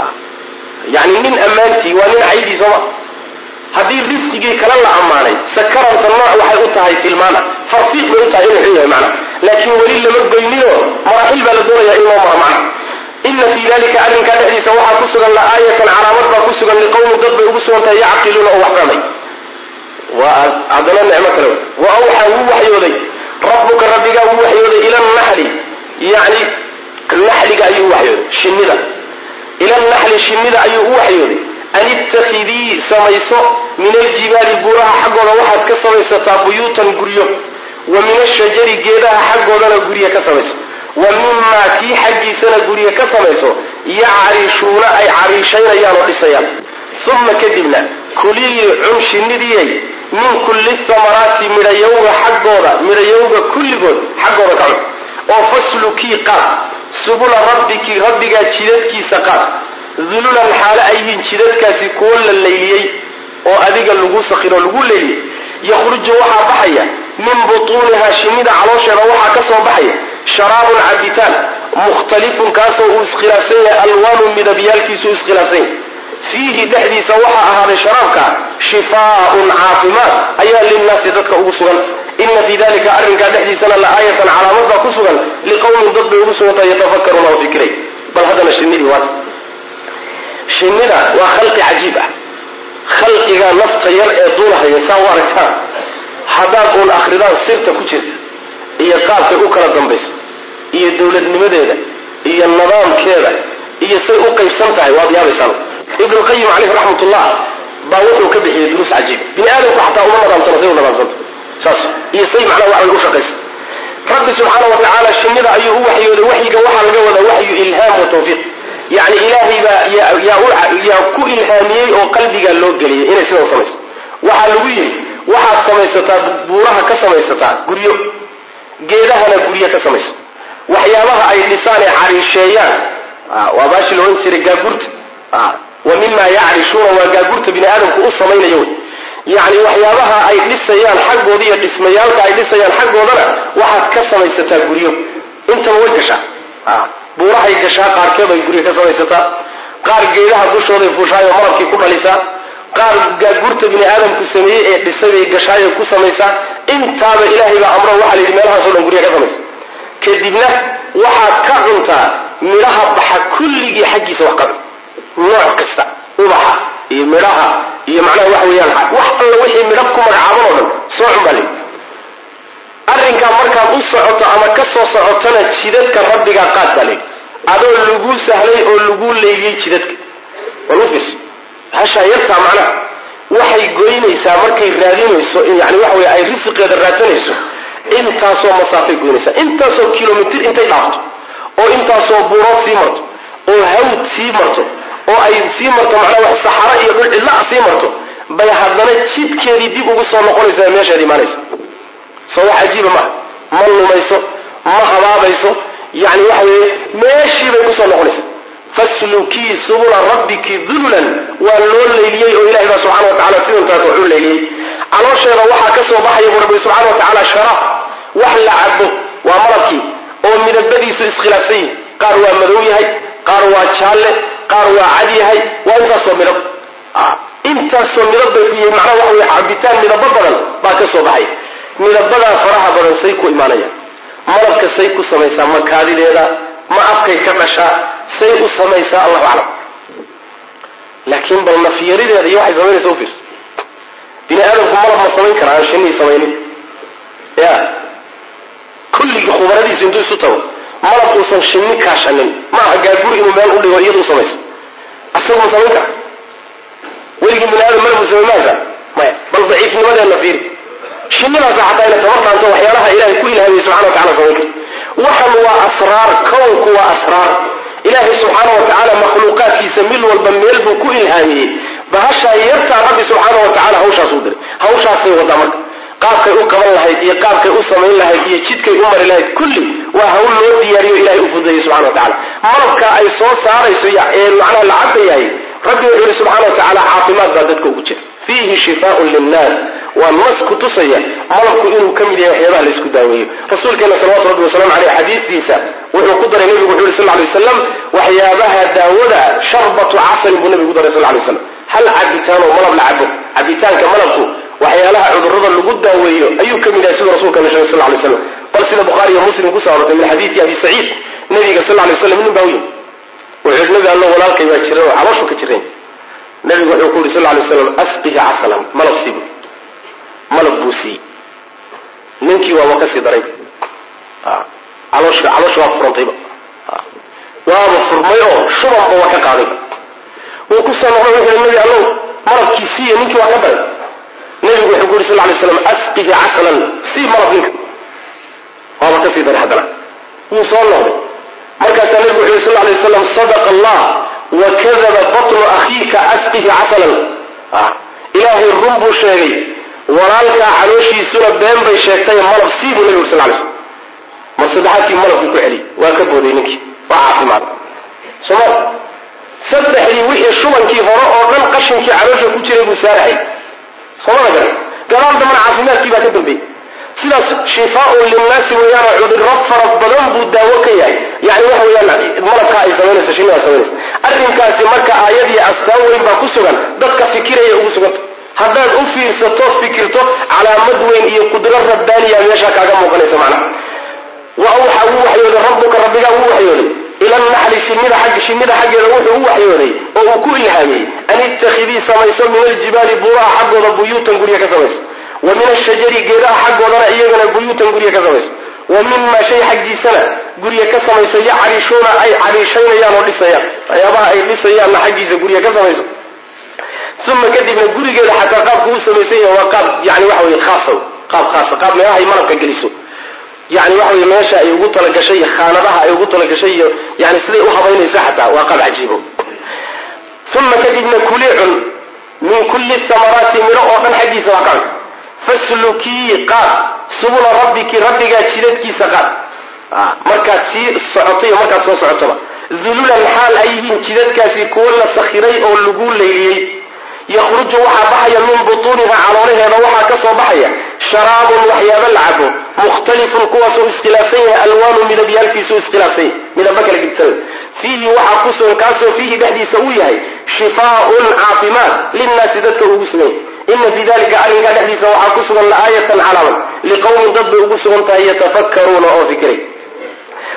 yani nin ammaantii waa nin caydii sooma haddii risqigii kale la ammaanay sakaranta nooc waxay u tahay tilmaana farfiiq bay u tahay inuu xun yahay macna laakiin weli lama goyninoo maraaxil baa la doonayaa in loo maro macna ina fii dalika arrinkaa dhexdiisa waxaa ku sugan la'aayatan calaamad baa ku sugan liqowmin dad bay ugu sugan tahay yacqiluuna oo wax fahmay waa haddana nicmo kale wa awxaa wuu waxyooday rabbuka rabbigaa wuu waxyooday ila naxli yani naxliga ayuu waxyooday shinnida ila naxli shinnida ayuu u waxyooday an ittakhidii samayso min aljibaali buuraha xaggooda waxaad ka samaysataa buyuutan guryo wa min ashajari geedaha xaggoodana gurye ka samayso wa mimaa kii xaggiisana gurye ka samayso yacrishuuna ay cariishaynayaan oo dhisayaan uma kadibna kulii cun shinnidiyay min kulli thamaraati midhayowga xaggooda midhayowga kulligood xaggooda ka cun oo faslukii qaad subula rabbiki rabbigaa jidadkiisa qaad dululan xaale ay yihiin jidadkaasi kuwo la layliyey oo adiga lagu sakhiro lagu layliyey yakhruju waxaa baxaya min butuunihaa shinnida caloosheeda waxaa ka soo baxaya sharaabun cabitaan mukhtalifun kaasoo uu iskhilaafsan yahay alwaanu midabyaalkiisu iskhilaafsan yahay fiihi dhexdiisa waxaa ahaaday sharaabka shifaaun caafimaad ayaa linnaasi dadka ugu sugan ina fii dalika arrinkaa dhexdiisana la aayatan calaamad baa ku sugan liqowmin dad bay ugu sugantahay yatafakaruuna oo fikiray bal haddana shinnidii waata shinnida waa khalqi cajiib ah khalqiga nafta yar ee duulahaya saa u aragtaan haddaad uun akridaan sirta ku jirta iyo qaabkay u kala dambayso iyo dowladnimadeeda iyo nidaamkeeda iyo say u qaybsan tahay waad yaabaysaan ibnulqayim caleyhi raxmatullah baa wuxuu ka bixiyey duruus cajiib bini aadamku xataa uma nadaamsana say u nadaamsanta saas iyo say macnaha waxay u shaqaysa rabbi subxaana wa tacaala shinnida ayuu u waxyooday waxyiga waxaa laga wadaa waxyu ilhaam wa tawfiiq yani ilaahay baa yaa ku ilhaamiyey oo qalbigaa loo geliyay inay sidan samayso waxaa lagu yidhi waxaad samaysataa buuraha ka samaysataa guryo geedahana guryo ka samayso waxyaabaha ay dhisaan ee cariisheeyaan waa baashi laodhan jiray gaagurta wa mima yacrishuuna waa gaagurta bini aadamku u samaynayo wey yani waxyaabaha ay dhisayaan xaggooda iyo dhismayaalka ay dhisayaan xaggoodana waxaad ka samaysataa guryo intaba way gashaa buurahay gashaa qaarkeed ay guryo ka samaysataa qaar geedaha dushooday fuushaayo malabkii ku dhalisaa qaar gaagurta bini aadamku sameeyey ee dhisay bay gashaayo ku samaysaa intaaba ilaahay baa amro waxaa layidhi meelahaaso dhan guryo ka samaysa kadibna waxaad ka cuntaa midhaha baxa kulligii xaggiisa wax ka cun nooc kasta ubaxa iyo midhaha iyo macnaha waxa weeyaan wax alla wixii midhab ku magacaaban oo dhan soo cun baa leyi arrinkaa markaad u socoto ama ka soo socotona jidadka rabbigaa qaad baa leyi adoo laguu sahlay oo laguu leyliyey jidadka wal u fiirso hashaa yartaa macnaha waxay goynaysaa markay raadinayso yani waxa wey ay risiqeeda raadsanayso intaasoo masaafay goynaysaa intaasoo kilomitr intay dhaafto oo intaasoo buurood sii marto oo hawd sii marto oo ay sii marto macnaa wax saxaro iyo dhul cidla sii marto bay haddana jidkeedii dib ugu soo noqonaysaa meeshaad imaanaysa soo wax cajiiba maaha ma lumayso ma habaabayso yani waxa weeye meeshii bay kusoo noqonaysa faslukii subula rabbiki dululan waa loo leyliyey oo ilahay baa subxana wa tacala sidantaas waxu leyliyey caloosheeda waxaa ka soo baxaya buu rabbi subxana wa tacaala sharaab wax la cabo waa malabkii oo midabadiisu iskhilaafsan yihi qaar waa madow yahay qaar waa jaalle qaar waa cad yahay waa intaasoo midab intaasoo midab bay ku yihiin macnaha waxa weye cabitaan midabo badan baa ka soo baxay midabadaa faraha badan say ku imaanayaan malabka say ku samaysaa ma kaadideeda ma afkay ka dhashaa say u samaysaa allahu aclam laakiin bal nafyarideeda iyo waxay samaynaysa ufiis bini aadamku malab ma samayn kara aan shinii samaynin ya kulligii khubaradiisu intuu isu tago malab uusan shinni kaashanin maaha gaaguri inuu meel u dhigo iyada u samayso asagu ma samayn kara weligii bini aadam malab u samay maasa maya bal daciifnimadeena fiiri shinnidaasa xataa ina tabar dhaanto waxyaalaha ilahay ku ilhaamiyey subxana wa tacala samayn karto waxan waa asraar kownku waa asraar ilaahay subxaana wa tacaala makhluuqaadkiisa mid walba meel buu ku ilhaamiyey bahashaa yartaa rabbi subxaana wa tacala hawshaas u diray hawshaasay wadaa marka qaabkay u qaban lahayd iyo qaabkay u samayn lahayd iyo jidkay u mari lahayd kulli waa hawl loo diyaariyo ilahay u fudeeyey subxana wa tacala malabka ay soo saarayso ee macnaha la cabayahay rabbi wuxuu yihi subxana wa tacaala caafimaad baa dadka ugu jira fiihi shifaaun linnaas waa nas ku tusaya malabku inuu ka mid yahay waxyaabaha laysku daaweeyo rasuulkeena salawatu rabbi wasalamu aleyh xadiistiisa wuxuu ku daray nebigu wuxu yhi sal lay waslam waxyaabaha daawada sharbatu casalin buu nebigu ku daray sal lay waslam hal cabitaanoo malab la cabo cabitaanka malabku waxyaalaha cudurrada lagu daaweeyo ayuu ka mid yahay siduu rasuulkeena sheegay sal lay slam bal sida bukhaari iyo muslim kusoo arortay min xadiidi abi saciid nebiga sal lay waslam nin baa u yimi wuxuu yidhi nebi allo walaalkay baa jiran oo calooshu ka jiran nebigu wuxuu ku yidhi sal lay waslam asqihi casalan malab siibu malab buu siiyey ninkii waaba ka sii daray caloosh caloosh waa furantayba waaba furmay oo shubanba waa ka qaadayba wuu ku soo noqday wuxuu nabi allow malabkii siiye ninkii waa ka daray nebigu wuxuu ku yuri sal lay slam asqihi casalan sii malab ninka waaba ka sii daray haddana wuu soo noqday markaasaa nebigu wuxu yuri sal lay waslam sadaqa allah wa kadaba batnu akhiika asqihi casalan ilaahay run buu sheegay walaalkaa calooshiisuna been bay sheegtay malab sii buu nebigu uri sal lay slam mar saddexaadkii malabkuu ku celiyey waa ka booday ninkii waa caafimaad soma saddexdii wixii shubankii hore oo dhan qashinkii caloosha ku jiray buu saarahay somada garan gadaal dambana caafimaadkii baa ka dambeeyey sidaas shifaaun linnaasi weeyaanoo cudurro fara badan buu daawo ka yahay yani waxa weeyaan malabkaa ay samaynaysa shinnidaa samaynaysa arrinkaasi marka aayadii astaan weyn baa ku sugan dadka fikiraya ugu suganta haddaad u fiirsato fikirto calaamad weyn iyo qudro rabbaaniya meeshaa kaaga muuqanaysa macnaha wa awxa wuu waxyooday rabbuka rabbigaa wuu waxyooday ila naxli shinnida xagg shinnida xaggeeda wuxuu u waxyooday oo uu ku ilhaamiyey an ittakhidii samayso min aljibaali buuraha xaggooda buyuutan gurya ka samayso wa min ashajari geedaha xaggoodana iyagana buyuutan gurya ka samayso wa mima shay xaggiisana gurya ka samayso yacriishuuna ay cariishaynayaan oo dhisayaan waxyaabaha ay dhisayaanna xaggiisa gurya ka samayso uma kadibna gurigeeda xataa qaabku u samaysan yahay waa qaab yani waxa weye khaasa qaab khaasa qaab meelahay malabka geliso yani waxa wey meesha ay ugu talagashay iyo khaanadaha ay ugu talagashay iyo yani siday u habaynaysa xataa waa qaab cajiibo uma kadibna kuli cun min kulli thamaraati midho oo dhan xaggiisa waa ka cun faslukii qaad subula rabbiki rabbigaa jidadkiisa qaad markaad sii socoto iyo markaad soo socotoba dululan xaal ay yihiin jidadkaasi kuwo la sakhiray oo lagu leyliyey yakhruju waxaa baxaya min butuuniha caloolaheeda waxaa ka soo baxaya sharaabun waxyaaba la cabo mukhtalifun kuwaasuu iskhilaafsan yahay alwaanu midabyaalkiisuu iskhilaafsan yahay midaba kala gedisan fiihi waxaa ku sugan kaasoo fiihi dhexdiisa uu yahay shifaaun caafimaad linnaasi dadka ugu sugan yahay ina fii dalika arrinkaa dhexdiisa waxaa ku sugan laaayatan calaaman liqowmin dad bay ugu sugan tahay yatafakkaruuna oo fikiray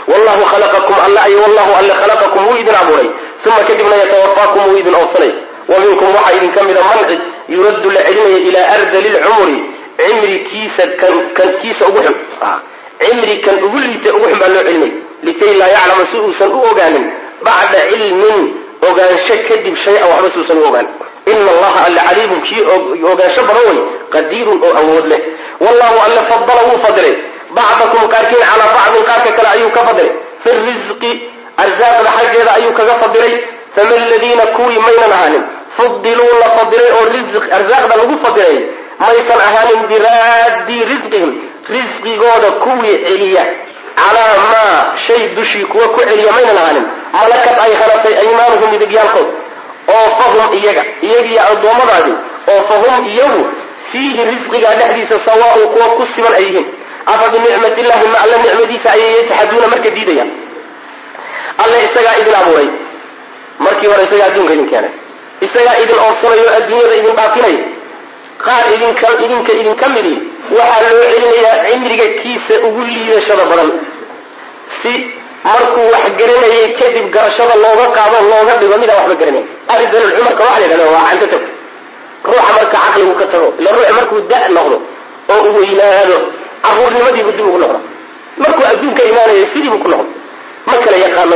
wallahu khalaqakum alle ay wallahu alle khalaqakum wuu idin abuuray uma kadibna yatawafaakum wuu idin oobsanay wa minkum waxaa idinka mida man cid yuraddu la celinaya ilaa ardali lcumri cimri kiisa kan kiisa ugu xun cimri kan ugu liita ugu xun baa loo celinaya likay laa yaclama si uusan u ogaanin bacda cilmin ogaansho kadib shay-an waxba si uusan u ogaanin ina allaha alle caliimun kii ogaansho badan way qadiirun oo awood leh wallahu alle fadala wuu fadilay bacdakum qaarkiin calaa bacdin qaarka kale ayuu ka fadilay fi risqi arsaaqda xaggeeda ayuu kaga fadilay fama aladiina kuwii maynan ahaanin fudiluu la fadilay oo arsaaqda lagu fadilay maysan ahaanin biraadii risqihim risqigooda kuwii celiya calaa maa shay dushii kuwa ku celiya maynan ahaanin malakad ay hanatay aymaanuhum midigyaalkood oo fahum iyaga iyagiyo addoommadaadii oo fahum iyagu fiihi risqigaa dhexdiisa sawaaun kuwa ku siman ay yihiin afa binicmati illahi ma alla nicmadiisa ayay yajxaduuna marka diidayaan alle isagaa idin abuuray markii hore isagaa adduunka idin keenay isagaa idin oobsanayo adduunyada idin dhaafinaya qaar idinka idinka idinka midi waxaa loo celinayaa cimriga kiisa ugu liidashada badan si markuu wax garanayay kadib garashada looga qaado looga dhigo midaan waxba garanay aridalulcumarka waxa la yidhahda waa canto tag ruuxa marka caqligu ka tago ila ruuxa markuu da noqdo oo u weynaado caruurnimadiibu dib ugu noqdo markuu adduunka imaanaya sidiibu ku noqdo ma kala yaqaano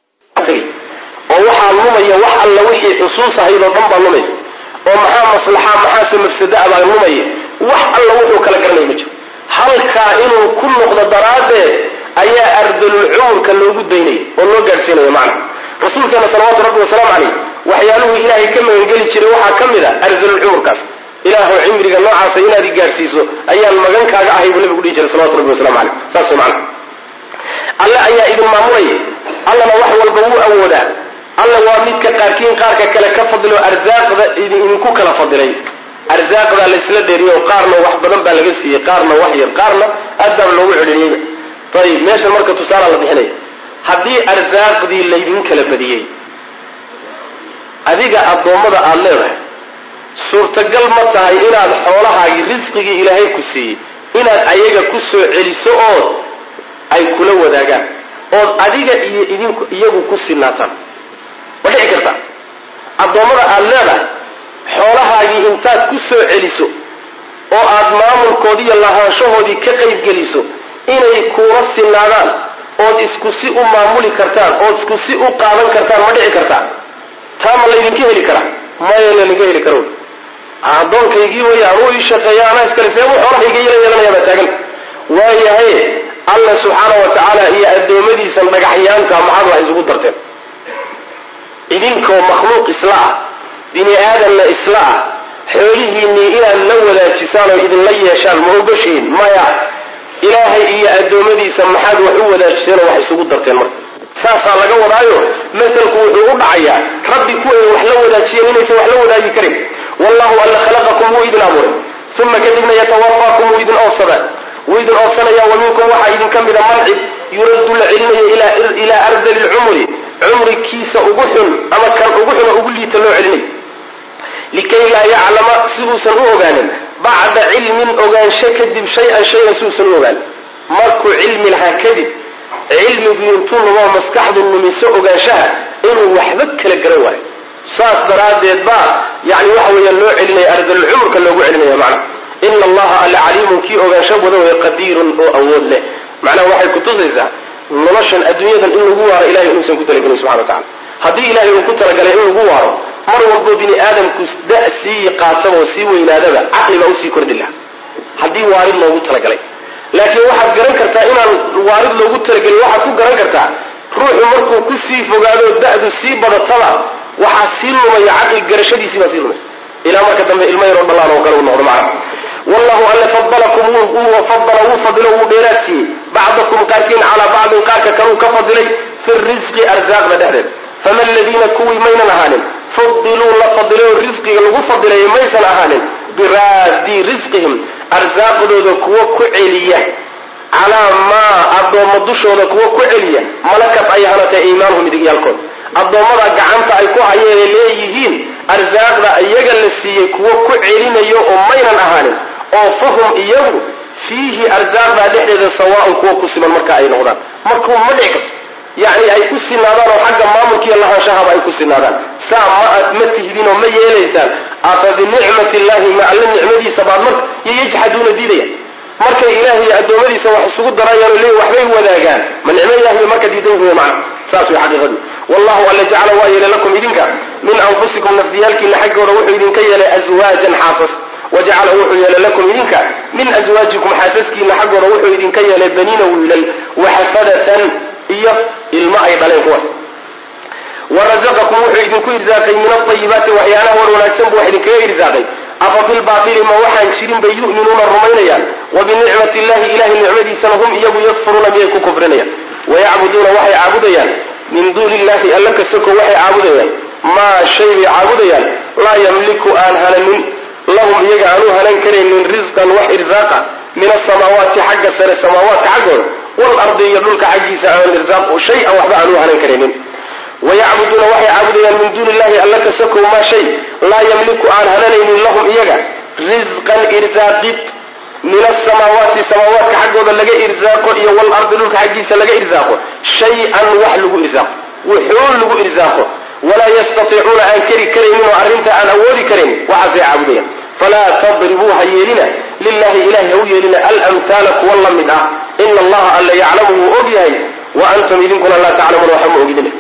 oo waxaa lumaya wax alla wixii xusuus ahayd oo dhan baa lumaysa oo maxaa maslaxa maxaase mafsada baa lumaya wax alla wuxuu kala garanaya ma jiro halkaa inuu ku noqdo daraaddeed ayaa ardalul cumurka loogu daynaya oo loo gaadhsiinaya macna rasuulkeena salawaatu rabbi wasalaamu caleyh waxyaaluhu ilaahay ka magangeli jiray waxaa ka mid a ardalul cumurkaas ilaahu cimriga noocaasa inaad i gaadhsiiso ayaan magankaaga ahay buu nabigu dhihi jiray salawatu rabbi wasalamu caleyh saas macna alle ayaa idin maamulaya allana wax walba wuu awoodaa alla waa midka qaarkiin qaarka kale ka fadilo arsaaqda idinku kala fadilay arsaaqdaa laysla dheeriyo qaarna wax badan baa laga siiyey qaarna wax yar qaarna aad baa loogu celceliyeyba ayib meeshan marka tusaala la bixinaya haddii arsaaqdii laydin kala badiyey adiga addoommada aada leedahay suurtagal ma tahay inaad xoolahaagii risqigii ilaahay ku siiyey inaad ayaga ku soo celiso ood ay kula wadaagaan ood adiga iyo idinku iyagu ku sinaataan ma dhici karta addoommada aada leedahay xoolahaagii intaad ku soo celiso oo aad maamulkoodii iyo lahaanshahoodii ka qaybgeliso inay kuula sinaadaan ood isku si u maamuli kartaan ood isku si u qaadan kartaan ma dhici kartaa taa ma laydinka heli karaa maya laydinka heli karo addoonkaygii way anuu ii shaqeeya anaa iskale seebuu xoolahayga yala yeelanaya baa taagan waayahay alla subxaana wa tacaala iyo addoommadiisan dhagaxyaanka maxaad wax isugu darteen idinkoo makhluuq isla ah bini aadamna isla ah xoolihiinnii inaad la wadaajisaan oo idinla yeeshaan ma ogoshiin maya ilaahay iyo addoommadiisa maxaad wax u wadaajiseenoo wax isugu darteen marka saasaa laga wadaayo masalku wuxuu u dhacayaa rabbi kuway wax la wadaajiyeen inaysan wax la wadaagi karin wallahu alla khalaqakum wuu idin abuuray uma kadibna yatawafaakum wuu idin oofsadaa wuu idin oofsanaya wa minkum waxaa idinka mida mancib yuraddu la celinayo ilaa ardali lcumri cumrikiisa ugu xun ama kan ugu xun oo ugu liita loo celinay likay laa yaclama si uusan u ogaanin bacda cilmin ogaansho kadib shay-an shaygan si uusan u ogaanin markuu cilmi lahaa kadib cilmigu intuu lumoo maskaxdu lumiso ogaanshaha inuu waxba kala garan waayo saas daraaddeed baa yani waxa weeyaan loo celinaya ardalulcumurka loogu celinaya macnaha ina allaha alla caliimun kii ogaansho wada waya qadiirun oo awood leh macnaha waxay kutusaysaa noloshan adduunyadan in lagu waaro ilahay inuusan ku talagelin subxana wa tacala haddii ilahay uu ku talagalay in lagu waaro mar walbo bini aadamku da sii qaataba oo sii weynaadaba caqli baa usii kordhi laha haddii waarid loogu talagalay laakiin waxaad garan kartaa inaan waarid loogu talagelin waxaad ku garan kartaa ruuxu markuu ku sii fogaado da'du sii badataba waxaa sii lumaya caqli garashadiisii baa sii lumaysa ilaa marka dambe ilmo yaroo dhallaan oo kale uu noqdo macna wallahu alle fadalakum fadala wuu fadilo wuu dheeraad siiyey bacdakum qaarkiin calaa bacdin qaarka kaluu ka fadilay fi risqi arsaaqda dhexdeed fama aladiina kuwii maynan ahaanin fudiluu la fadilay risqiga lagu fadilayo maysan ahaanin biraadii risqihim arsaaqdooda kuwa ku celiya calaa maa addoommo dushooda kuwa ku celiya malakat ay hanatay iimaanuhum midigyaalkood addoommada gacanta ay ku hayeen leeyihiin arsaaqda iyaga la siiyey kuwo ku celinayo oo maynan ahaanin oo fahum iyagu fiihi arsaaqdaa dhexdeeda sawaaun kuwa ku siman marka ay noqdaan markuu ma dhici karto yacni ay ku sinaadaan oo xagga maamulka iyo lahaanshahaba ay ku sinaadaan saa ma aad ma tihdin oo ma yeelaysaan afa binicmati illahi ma alle nicmadiisa baad marka iyo yajxaduuna diidaya markay ilaah iyo addoommadiisa wax isugu darayaan oo leeyi waxbay wadaagaan ma nicmo ilahi bay marka diidan yihiin macna saas way xaqiiqadu wallahu alla jacala waa yeelay lakum idinka min anfusikum nafdiyaalkiina xaggooda wuxuu idinka yeelay aswaajan xaasas wajacala wuxuu yeelay lakum idinka min aswaajikum xaasaskiina xaggooda wuxuu idinka yeelay baniina wiilal waxafadatan iyo ilmo ay dhaleen kuwaas warazaqakum wuxuu idinku irsaaqay min alayibaati waxyaalaha war wanaagsan buu wax idinkaga irsaaqay afa bilbaatili ma waxaan jirin bay yu'minuuna rumaynayaan wa binicmati illahi ilahay nicmadiisana hum iyagu yakfuruuna miyay ku kufrinayaan wayacbuduuna waxay caabudayaan min duuni illahi alla kasoko waxay caabudayaan maa shay bay caabudayaan laa yamliku aan hananin lahum iyaga aanu hanan karaynin risqan wax irsaaqa min asamaawaati xagga sare samaawaadka xaggooda walardi iyo dhulka xaggiisa aan irsaaq shay-an waxba aanu hanan karaynin wayacbuduuna waxay caabudayaan min duuni illahi alla kasakow maa shay laa yamliku aan hananaynin lahum iyaga risqan irsaaqid min asamaawaati samaawaadka xaggooda laga irsaaqo iyo walardi dhulka xaggiisa laga irsaaqo shay-an wax lagu irsaaqo wuxuun lagu irsaaqo walaa yastatiicuuna aan keri karaynin oo arrinta aan awoodi karayn waxaasay caabudayaan falaa tadribuu ha yeelina lilahi ilahi ha u yeelina alamhaala kuwa la mid ah ina allaha alla yaclamu wuu og yahay wa antum idinkuna laa taclamuuna waxba ma ogidina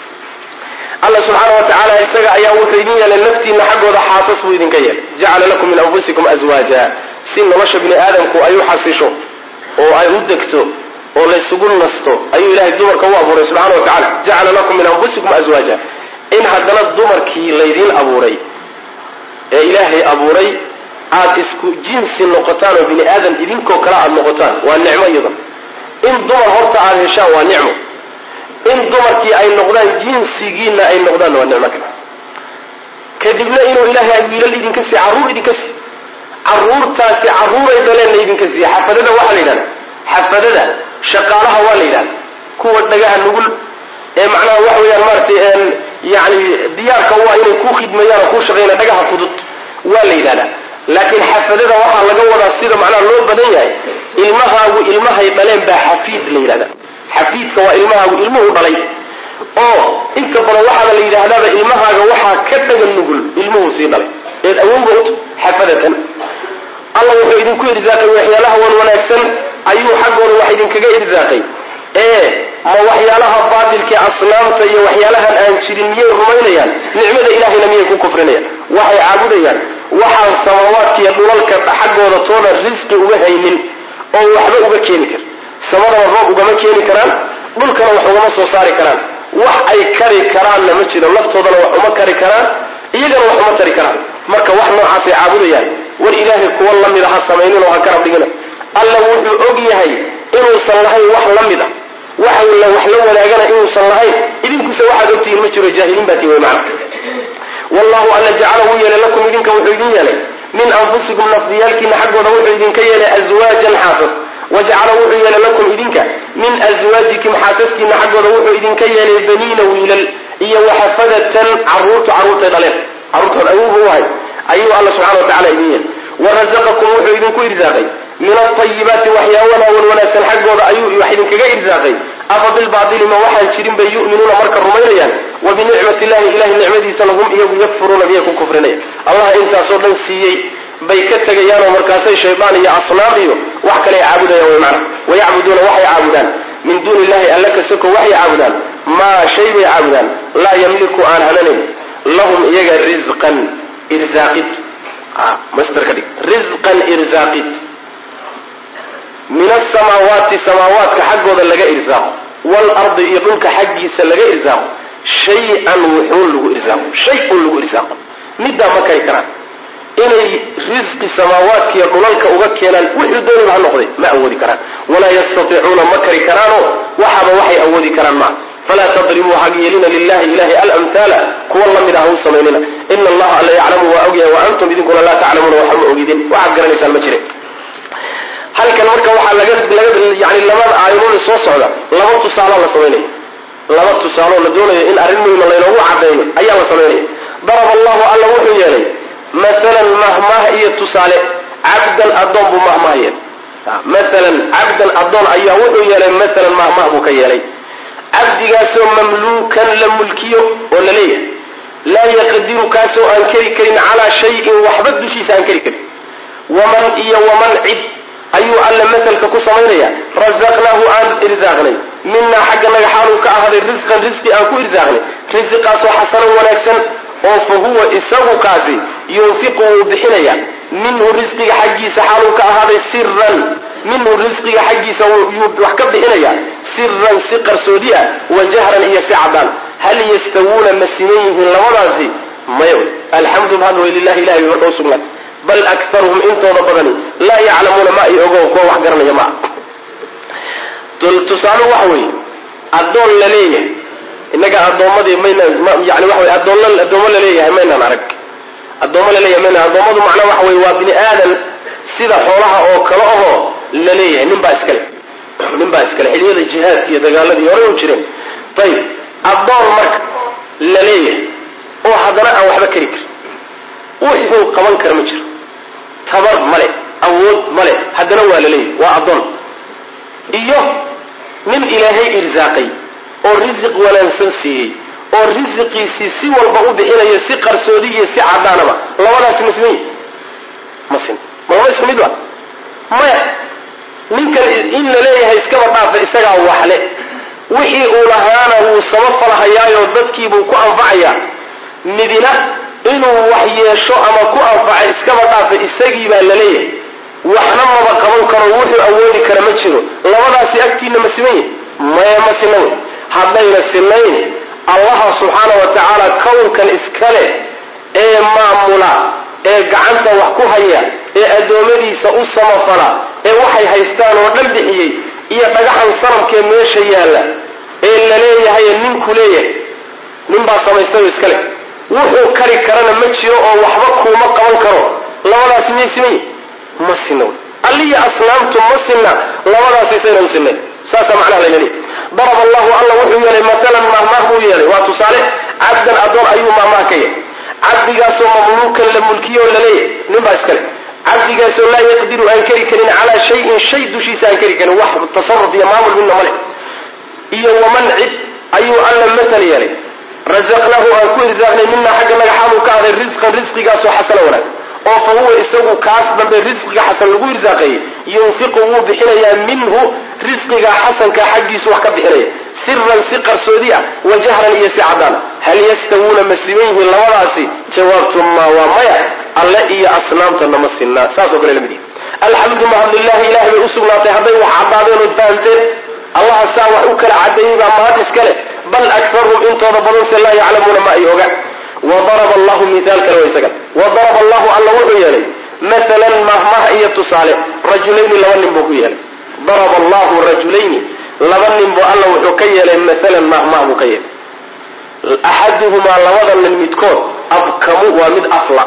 alla subxaana wa tacaala isaga ayaa wuxuu idin yeelay naftiina xaggooda xaasas buu idinka yeelay jacala lakum min anfusikum aswaaja si nolosha bini aadamku ay u xasisho oo ay u degto oo laysugu nasto ayuu ilahay dumarka u abuuray subxana wa tacala jacala lakum min anfusikum aswaaja in haddana dumarkii laydiin abuuray ee ilaahay abuuray aad isku jinsi noqotaan oo bini aadam idinkoo kale aad noqotaan waa nicmo iyadan in dumar horta aad heshaan waa nicmo in dumarkii ay noqdaan jinsigiina ay noqdaan waa nicmo kale kadibna inuu ilaahay wiilal idinka siiy carruur idinka siiy carruurtaasi carruuray daleenna idinka siiya xafadada waxaa la yidhahda xafadada shaqaalaha waa la yidhahda kuwa dhagaha nugul ee macnaha waxa weeyaan maaratay yani diyaarka waa inay ku khidmeeyaan oo ku shaqeeyaan dhagaha fudud waa la yidhahdaa laakiin xafadada waxaa laga wadaa sida macnaha loo badan yahay ilmahaagu ilmahay dhaleen baa xafiid la yidhahda xafiidka waa ilmahaagu ilmuhu dhalay oo inta badan waxaaba la yidhaahdaaba ilmahaaga waxaa ka dhagan nugul ilmuhu sii dhalay eed awowga ut xafadatan alla wuxuu idinku irsaaqay waxyaalaha wan wanaagsan ayuu xaggooda wax idinkaga irsaaqay ee ma waxyaalaha baatilkii asnaamta iyo waxyaalahan aan jirin miyay rumaynayaan nicmada ilahayna miyay ku kufrinayaan waxay caabudayaan waxaan samaawaadkiiyo dhulalka xaggooda toona risqi uga haynin oo waxba uga keeni kara samadaba roob ugama keeni karaan dhulkana wax ugama soo saari karaan wax ay kari karaanna ma jiro laftoodana wax uma kari karaan iyagana wax uma tari karaan marka wax noocaasay caabudayaan war ilaahay kuwa la mid a ha samaynin oo ha garab dhigina alla wuxuu og yahay inuusan lahayn wax la mid a waxa la wax la wadaagana inuusan lahayn idinkuse waxaad ogtihiin ma jiro jaahiliin baa tii wey macna wallahu alla jacala wuu yeelay lakum idinka wuxuu idin yeelay min anfusikum nafdiyaalkiina xaggooda wuxuu idinka yeelay aswaajan xaasas wajacala wuxuu yeelay lakum idinka min aswaajikum xaasaskiina xaggooda wuxuu idinka yeelay baniina wiilal iyo waxafadatan caruurtu carruurtay dhaleen carruurtood awuuba u ahay ayuu alla subxana wa tacala idin yeelay warazaqakum wuxuu idinku irsaaqay min alayibaati waxyaabaha wan wanaagsan xaggooda ayuu wax idinkaga irsaaqay afa bilbaatili ma waxaan jirin bay yu'minuuna marka rumaynayaan wa binicmati illahi ilahay nicmadiisana hum iyagu yakfuruuna miyay ku kufrinaya allah intaasoo dhan siiyey bay ka tegayaanoo markaasay shaydaan iyo asnaam iyo wax kale ay caabudayaan way macna wayacbuduuna waxay caabudaan min duuni illahi alla kasoko waxay caabudaan maa shay bay caabudaan laa yamliku aan hananayn lahum iyaga risqan irsaaqid master ka dhig risqan irsaaqid min asamaawaati samaawaadka xaggooda laga irsaaqo waalardi iyo dhulka xaggiisa laga irsaaqo shay-an wuxuun lagu irsaaqo shay un lagu irsaaqo middaa ma kari karaan inay risqi samaawaadkiiyo dhulalka uga keenaan wixii dooniba ha noqday ma awoodi karaan walaa yastatiicuuna ma kari karaanoo waxaaba waxay awoodi karaan maa falaa tadribuu hag yeelina lilahi ilahi alamhaala kuwa la mid ah hau samaynina ina allaha alla yaclamu waa ogyahay wa antum idinkuna laa taclamuuna waxba ma ogidin waxaad garanaysaan ma jire halkan marka waxaa laga laga yani labada aayadood soo socda laba tusaaloo la samaynaya laba tusaaloo la doonayo in arrin muhima laynoogu caddeeyo ayaa la samaynaya daraba allahu alla wuxuu yeelay maalan mahmaah iyo tusaale cabdan addoon buu mahmaah yeelay maalan cabdan addoon ayaa wuxuu yeelay maalan mahmah buu ka yeelay cabdigaasoo mamluukan la mulkiyo oo la leeyahay laa yaqdiru kaasoo aan keri karin calaa shayin waxba dushiisa aan keri karin waman iyo waman cid ayuu alle matalka ku samaynaya razaqnaahu aan irsaaqnay minaa xagga naga xaaluu ka ahaaday risqan risqi aan ku irsaaqnay risqiqaasoo xasanan wanaagsan oo fa huwa isagu kaasi yunfiqu wuu bixinaya minhu risqiga xaggiisa xaaluu ka ahaaday siran minhu risqiga xaggiisa yuu wax ka bixinaya siran si qarsoodi ah wa jahran iyo si cadaan hal yastawuuna ma siman yihiin labadaasi maya alxamdu mahad way lilahi ilahay bay marka usugnaatay bal akaruhum intooda badani laa yaclamuuna ma ay ogo kuwa wax garanaya maa tusaale waxa weeye addoon la leeyahay innaga addoommadii mayna yani waxa wey addoon addoommo laleeyahay maynaan arag addoommo laleeyahay maynaan addoommadu macnaa waxa weye waa bini aadan sida xoolaha oo kale ahoo la leeyahay nin baa iskale nin baa iskale xiliyada jihaadka iyo dagaaladii horey u jireen ayib addoon marka la leeyahay oo haddana aan waxba keri karin wuxuu qaban kara ma jiro tabar male awood male haddana waa la leeyahay waa addoon iyo nin ilaahay irsaaqay oo risiq wanaagsan siiyey oo risiqiisii si walba u bixinayo si qarsoodi iyo si cadaanaba labadaasi ma siman yihi ma sin ma laba isku mid ba maya ninkan in la leeyahay iskaba dhaafa isagaa waxle wixii uu lahaana wuu samafalhayaayoo dadkiibuu ku anfacayaa midina inuu wax yeesho ama ku anfaca iskaba dhaafa isagii baa la leeyahay waxna maba qaban karo wuxuu awoodi kara ma jiro labadaasi agtiina ma siman yihi maya ma sina wey haddayna sinayn allaha subxaana wa tacaala kownkan iskale ee maamula ee gacanta wax ku haya ee addoommadiisa u samafala ee waxay haystaan oo dhan bixiyey iyo dhagaxan sanamkee meesha yaalla ee la leeyahay ninku leeyahay ninbaa samaystayo iskale wuxuu kari karana ma jiro oo waxba kuuma qaban karo labadaasi miyay siman yihin ma sina wey alliya asnaamtu ma sinna labadaasi sayna u sinnayn saasaa macnaha layna leeyahy darab allahu alla wuxuu yeelay matalan mahmaah buu yeelay waa tusaale cabdan addoon ayuu mahmaah ka yeelay cabdigaasoo mamluukan la mulkiyo oo la leeyahay nin baa iskale cabdigaasoo laa yaqdiru aan keri karin calaa shayin shay dushiisa aan keri karin wax tasaruf iyo maamul midna male iyo waman cid ayuu alla matal yeelay razaqnaahu aan ku irsaaqnay minaa xagga naga xaaluu ka aday risqan risqigaasoo xasana wanaagsan oo fa huwa isagu kaas dambe risqiga xasan lagu irsaaqeeyey yunfiqu wuu bixinayaa minhu risqiga xasanka xaggiisu wax ka bixinaya siran si qarsoodi ah wa jahran iyo si cadaan hal yastawuuna ma siman yihiin labadaasi jawaabtu ma waa maya alle iyo asnaamtana ma sinaa saasoo kale lamid yihi alxamdu mahadlilahi ilahay bay usugnaatay hadday wax caddaadeen ood fahamteen allaha saa wax u kala cadeeyey baa mahad iska leh bal akarhum intooda badanse laa yaclamuuna ma ay oga wadaraba allahu miaal kale wa isaga wadaraba allahu alla wuxuu yeelay maalan mahmaha iyo tusaale rajulayni laba nin buu ku yeelay daraba allahu rajulayni laba nin buu alla wuxuu ka yeelay maalan mahmah buu ka yeelay axaduhumaa labada nin midkood abkamu waa mid afla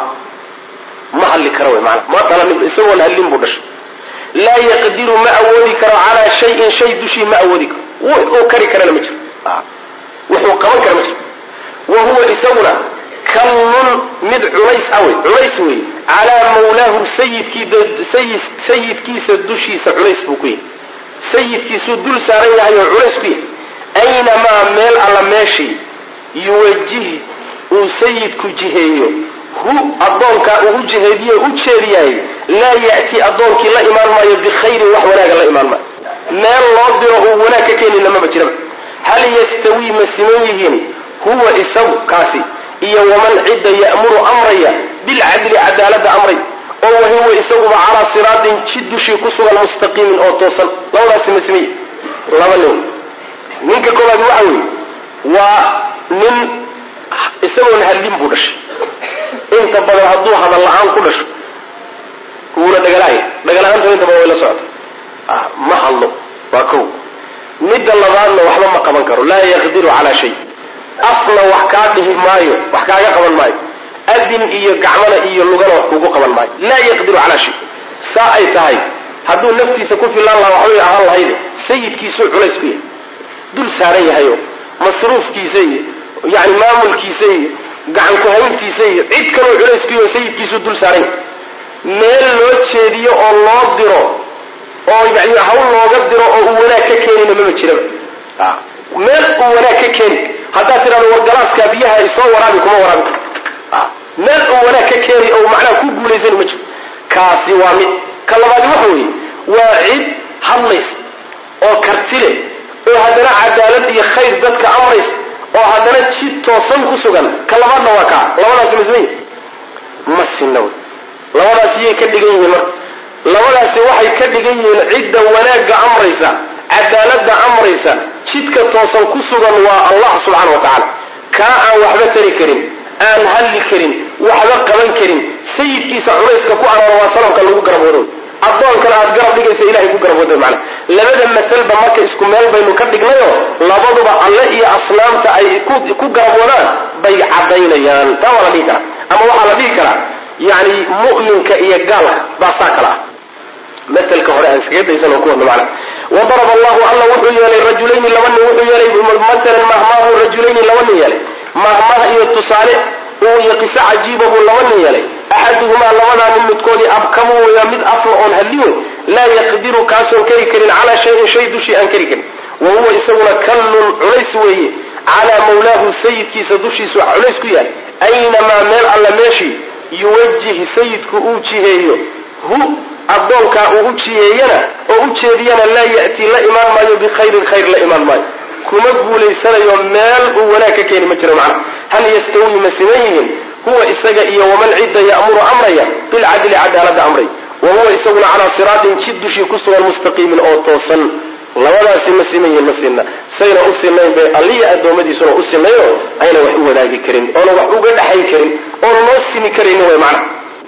ma hadli kara wy maana ma dhalanin isagoon hadlin buu dhashay laa yaqdiru ma awoodi karo calaa shayin shay dushii ma awoodi karo wuxuu kari karana ma jiro wuxuu qaban kara ma jiro wa huwa isaguna kallun mid culays awey culays wey calaa mawlaahu sayidkiisa dushiisa culays buu ku yahay sayidkiisuu dul saaran yahay oo culays ku yahay aynamaa meel alla meeshii yuwajih uu sayidku jiheeyo hu addoonkaa ugu jiheediye u jeediyahay laa ya'ti addoonkii la imaan maayo bikhayrin wax wanaaga la imaan maayo meel loo diro uu wanaag ka keenina maba jiraba hal yastawii ma siman yihiin huwa isagu kaasi iyo waman cidda ya'muru amraya bilcadli cadaaladda amray oo wahuwa isaguba calaa siraatin jid dushii ku sugan mustaqiimin oo toosan labadaasi ma siman yihin laba nin ninka koobaad waxa weeye waa nin isagoon hadlin buu dhashay inta badan hadduu hadal la-aan ku dhasho wuuna dhagalaaya dhagala-aanta inta badan way la socota ma hadlo waa kow midda labaadna waxba ma qaban karo laa yaqdiru calaa shay afna wax kaa dhihi maayo wax kaaga qaban maayo adin iyo gacmana iyo lugana wax kugu qaban maayo laa yaqdiru calaa shay saa ay tahay hadduu naftiisa ku filaan lahaa waxbay ahaan lahayde sayidkiisuu culays ku yahay dul saaran yahayo masruufkiisa iyo yani maamulkiisa iyo gacan ku-hayntiisa iyo cid kaloo culays ku yaho sayidkiisuu dul saaran yahay meel loo jeediyo oo loo diro oo yani hawl looga diro keenayna mama jiraba meel uu wanaag ka keeni haddaad tidhahdo war galaaskaa biyaha isoo waraabi kuma waraabi karo meel uu wanaag ka keeni oo macnaha ku guulaysani ma jiro kaasi waa mid ka labaadi waxa weeye waa cid hadlaysa oo karti leh oo haddana cadaalad iyo khayr dadka amraysa oo haddana jid toosan ku sugan ka labaadna waa kaa labadaasi masmay ma sinna wey labadaasi yay ka dhigan yihiin marka labadaasi waxay ka dhigan yihiin cidda wanaagga amraysa cadaaladda amraysa jidka toosan ku sugan waa allah subxaana wa tacaala kaa aan waxba tari karin aan hadli karin waxba qaban karin sayidkiisa culayska ku aroora waa sanamka lagu garab wado addoonkana aad garab dhigaysa ilahay ku garab wado macna labada masalba marka isku meel baynu ka dhignayo labaduba alle iyo asnaamta ay ku garab wadaan bay caddaynayaan taa waa la dhihi karaa ama waxaa la dhihi karaa yani mu'minka iyo gaalka baa saa kala ah matelka hore aan iskaga daysan oo ku wadno macna wadaraba allahu alla wuxuu yeelay rajulayni laba nin wuxuu yeelay matalan mahmaahu rajulayni laba nin yeelay mahmaah iyo tusaale uu iyo qiso cajiiba buu laba nin yeelay axaduhumaa labadaa nin midkoodii abkamu weya mid afla oon hadli wey laa yaqdiru kaasoon keri karin calaa shayin shay dushii aan keri karin wa huwa isaguna kallun culays weeye calaa mawlaahu sayidkiisa dushiisu culays ku yahay aynamaa meel alla meeshii yuwajih sayidku uu jiheeyo hu addoonkaa uu u jiheeyana oo u jeediyana laa ya'tii la imaan maayo bikhayrin khayr la imaan maayo kuma guulaysanayo meel uu wanaag ka keeni ma jiro macna hal yastawi ma siman yihiin huwa isaga iyo waman cidda ya'muru amraya bilcadli cadaaladda amray wa huwa isaguna calaa siraatin jid dushii ku sugan mustaqiimin oo toosan labadaasi ma siman yihiin ma sinna sayna u sinayn bay alliya addoommadiisuna u sinayoo ayna wax u wadaagi karin oona wax uga dhaxayn karin oona loo simi karaynin way macna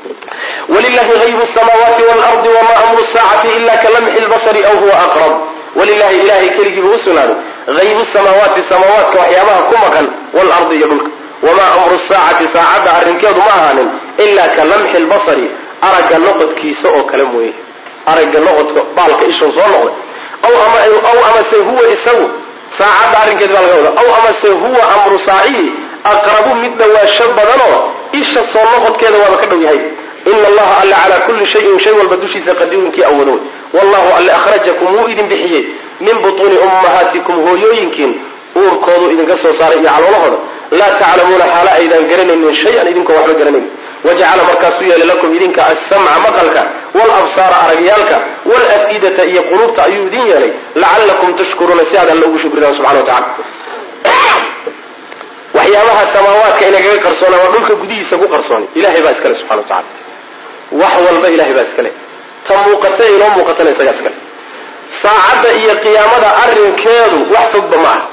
wlilahi haybu samaawaati waalardi wama amru saacati ila ka lamxi lbasari aw huwa aqrab walilahi ilahay keligiibu u sugnaaday haybu samaawaati samaawaadka waxyaabaha ku maqan waalardi iyo dhulka wamaa amru saacati saacadda arrinkeedu ma ahaanin ila ka lamxi lbasari aragga noqodkiisa oo kale mooye aragga noqodka baalka ishuu soo noqday aw amase huwa isagu saacadda arrinkeed baa laga wada aw amase huwa amru saacihi aqrabu mid dhawaasho badanoo isha soo noqodkeeda waaba ka dhow yahay ina allaha alle calaa kulli shayin shay walba dushiisa qadiirinkii awoodo wallahu alle akhrajakum wuu idin bixiyey min butuuni ummahaatikum hooyooyinkiin uurkoodu idinka soo saaray iyo caloolahooda laa taclamuuna xaala aydaan garanaynin shay-an idinkoo waxba garanayn wajacala markaasuu yeelay lakum idinka assamca maqalka walabsaara aragyaalka walaf'idata iyo quluubta ayuu idin yeelay lacallakum tashkuruuna si aad alle ugu shukridaan subxana wa tacala waxyaabaha samaawaadka inagaga qarsoona waa dhulka gudihiisa ku qarsoonay ilahay baa iskale subxana wa tacala wax walba ilahay baa iskale ta muuqata ee inoo muuqatana isagaa iskale saacadda iyo qiyaamada arrinkeedu wax fogba ma aha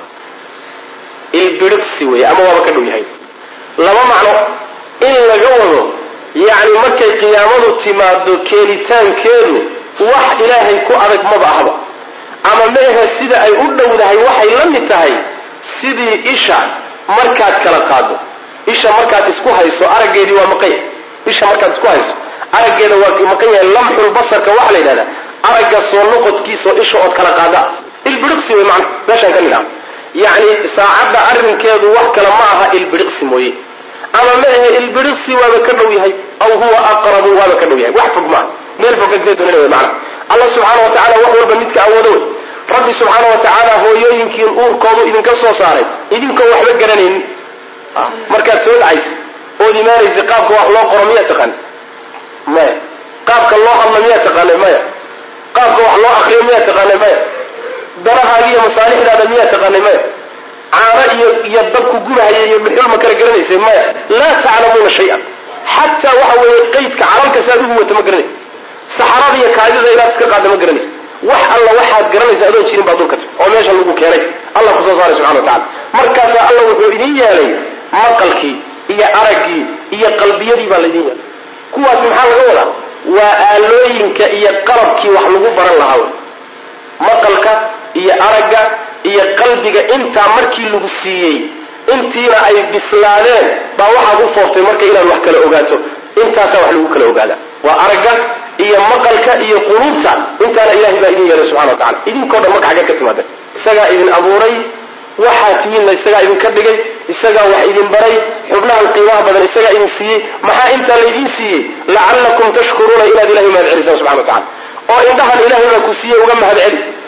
ilbiriqsi weeye ama waaba ka dhow yahay laba macno in laga wado yacni markay qiyaamadu timaado keenitaankeedu wax ilaahay ku adag maba ahba ama meehe sida ay u dhowdahay waxay la mid tahay sidii isha markaad kala qaado isha markaad isku hayso araggeedii waa maqanya isha markaad isku hayso araggeeda waa maqan yahay lamxul basarka waxaa la yidhahdaa aragga soo noqodkiisaoo isha ood kala qaada ilbiriqsi wey macna meeshaan ka nidhaha yacni saacadda arrinkeedu wax kale ma aha ilbiriqsi mooye ama ma ahe ilbiriqsi waaba ka dhow yahay aw huwa aqrabu waaba ka dhow yahay wax fog maaha meel fog kagee doonina wey macna allah subxaana wa tacala wax walba midka awoodo wey rabbi subxaana wa tacaala hooyooyinkiin uurkoodu idinka soo saaray idinkoo waxba garanaynin markaad soo dhacaysa ood imaanaysa qaabka wax loo qoro miyaa taqaana maya qaabka loo hadla miyaa taqaanay maya qaabka wax loo akriyo miyaa taqaanay maya darahaaga iyo masaalixdaada miyaa taqaanay maya caano iyo iyo dabku gubahaya iyo dhuxul ma kala garanaysay maya laa taclamuuna shay-an xataa waxa weeye qaydka calalka saad ugu wata ma garanaysa saxarada iyo kaadida inaad iska qaada ma garanaysa wax alla waxaad garanaysa adoon jirin baa dulka tag oo meesha lagu keenay allah kusoo saaray subxana wa tacala markaasaa allah wuxuu idin yeelay maqalkii iyo araggii iyo qalbiyadii baa laydin yeelay kuwaas maxaa laga wadaa waa aalooyinka iyo qalabkii wax lagu baran lahaa wey maqalka iyo aragga iyo qalbiga intaa markii lagu siiyey intiina ay bislaadeen baa waxaad u fooftay marka inaad wax kala ogaato intaasaa wax lagu kala ogaada waa aragga iyo maqalka iyo quluubta intaana ilahay baa idin yeelay subxana wa tacala idinkoo dhan marka xaggeed ka timaadeen isagaa idin abuuray waxaa tihiinna isagaa idinka dhigay isagaa wax idin baray xubnahan qiimaha badan isagaa idin siiyey maxaa intaa laydin siiyey lacallakum tashkuruuna inaad ilahay mahad celisaan subxana wa tacala oo indhahan ilahay baa ku siiyey uga mahad celi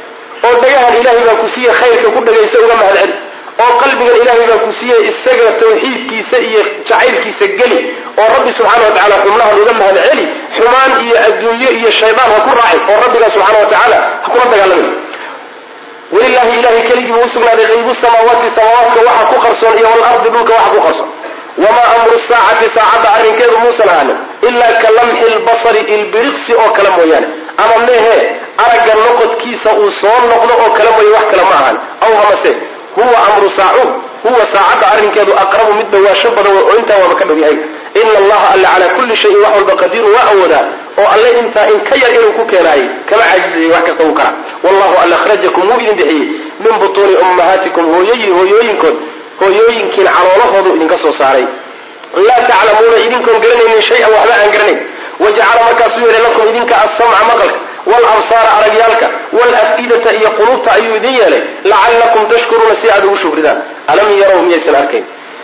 oo dhagahan ilaahay baa ku siiye khayrka ku dhagaysa uga mahadceli oo qalbigan ilaahay baa ku siiye isaga tawxiidkiisa iyo jacaylkiisa geli oo rabbi subxaana wa tacala xubnahan uga mahadceli xumaan iyo adduunye iyo shaydaan ha ku raacin oo rabbigaa subxaana wa tacaala ha kula dagaalamin walilahi ilahay keligii buu usugnaaday qaybu samaawaati samaawaadka waxa ku qarsoon iyo walardi dhulka waxa ku qarsoon wamaa amru saacati saacadda arrinkeedu muusan ahaanin ilaa ka lamxi lbasari ilbiriqsi oo kale mooyaane ama mehe aragga noqodkiisa uu soo noqdo oo kale mooye wax kale ma ahan aw hamase huwa amru saacu huwa saacadda arrinkeedu aqrabu mid dhawaasho badan oo intaa waaba ka dhow yahay ina allaha alla calaa kulli shayin wax walba qadiiru waa awoodaa oo alle intaa in ka yar inuu ku keenaayay kama caajisayay wax kasta uu kara wallahu alla akhrajakum wuu idin bixiyey min butuuni ummahaatikum hooyoyi hooyooyinkood hooyooyinkiin caloolahoodu idinka soo saaray laa taclamuuna idinkoon garanaynin shay-an waxba aan garanayn wajacala markaasuu yeelay lakum idinka assamca maqalka walabsaara aragyaalka walaf'idata iyo qulubta ayuu idin yeelay lacallakum tashkuruuna si aad ugu shukridaan alam yarow miyaysan arkayn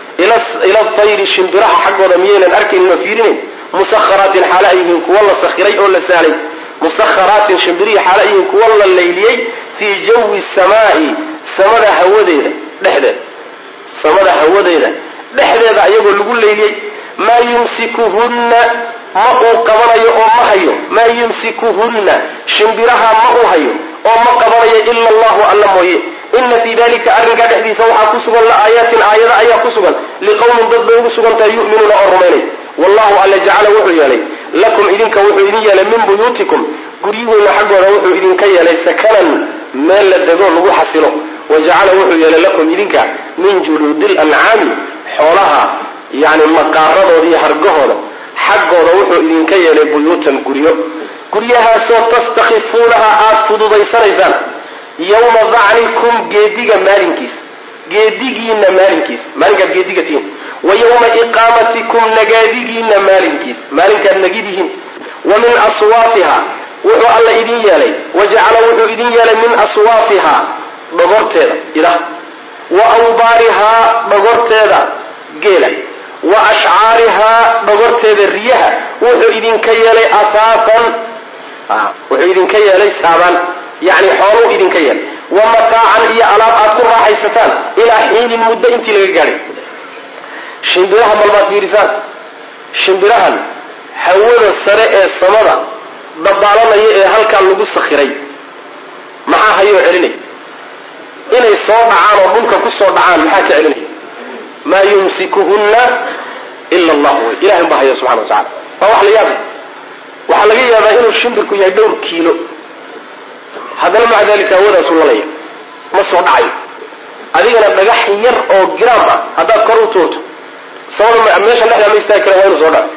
ila tayri shimbiraha xaggooda miyaynan arkaynin oo fiirinayn musakharaatin xaala ay yihiin kuwa la sakhiray oo la sahlay musakharaatin shimbirihii xaala ay yihiin kuwa la layliyey fii jawi samaa'i samada hawadeeda dhexdeeda samada hawadeeda dhexdeeda ayagoo lagu layliyey maa yumsikuhunna ma uu qabanayo oo ma hayo maa yumsikuhunna shimbiraha ma uu hayo oo ma qabanayo ila allahu alla mooye ina fii dalika arrinkaa dhexdiisa waxaa ku sugan la aayaatin aayada ayaa ku sugan liqowmin dad bay ugu sugantahay yu'minuuna oo rumaynay wallahu alla jacala wuxuu yeelay lakum idinka wuxuu idin yeelay min buyuutikum guryihiina xaggooda wuxuu idinka yeelay sakanan meel la dego lagu xasilo wa jacala wuxuu yeelay lakum idinka min juluudi lancaami xoolaha yani maqaaradooda iyo hargahooda xaggooda wuxuu idinka yeelay buyuutan guryo guryahaasoo tastakifuunaha aada fududaysanaysaan yawma dacnikum geediga maalinkiisa geedigiina maalinkiisa maalinkaad geediga tihiin wa yawma iqaamatikum nagaadigiina maalinkiisa maalinkaad nagidihiin wa min aswaafiha wuxuu alla idin yeelay wa jacala wuxuu idin yeelay min aswaafiha dhogorteeda idaha wa awbaarihaa dhogorteeda geela wa ashcaarihaa dhogorteeda riyaha wuxuu idinka yeelay asaafan wuxuu idinka yeelay saabaan yani xooluu idinka yeelay wa mataacan iyo alaab aad ku raaxaysataan ilaa xiinin muddo intii laga gaadhay shimbirahan balbaad fiirisaan shimbirahan hawada sare ee samada dabaalanaya ee halkaa lagu sakhiray maxaa hayoo celinay inay soo dhacaan oo dhulka ku soo dhacaan maxaa ka celinaya maa yumsikuhunna ila allah wey ilahay unbaa haya subxana wa tacala waa wax la yaabay waxaa laga yaabaa inuu shimbirku yahay dhowr kiilo haddana maca dalika hawadaasuu lalaya ma soo dhacayo adigana dhagax yar oo giraam ah haddaad kor u tuurto sabada meeshan dhexdaa ma istaagi kara waa inuu soo dhaco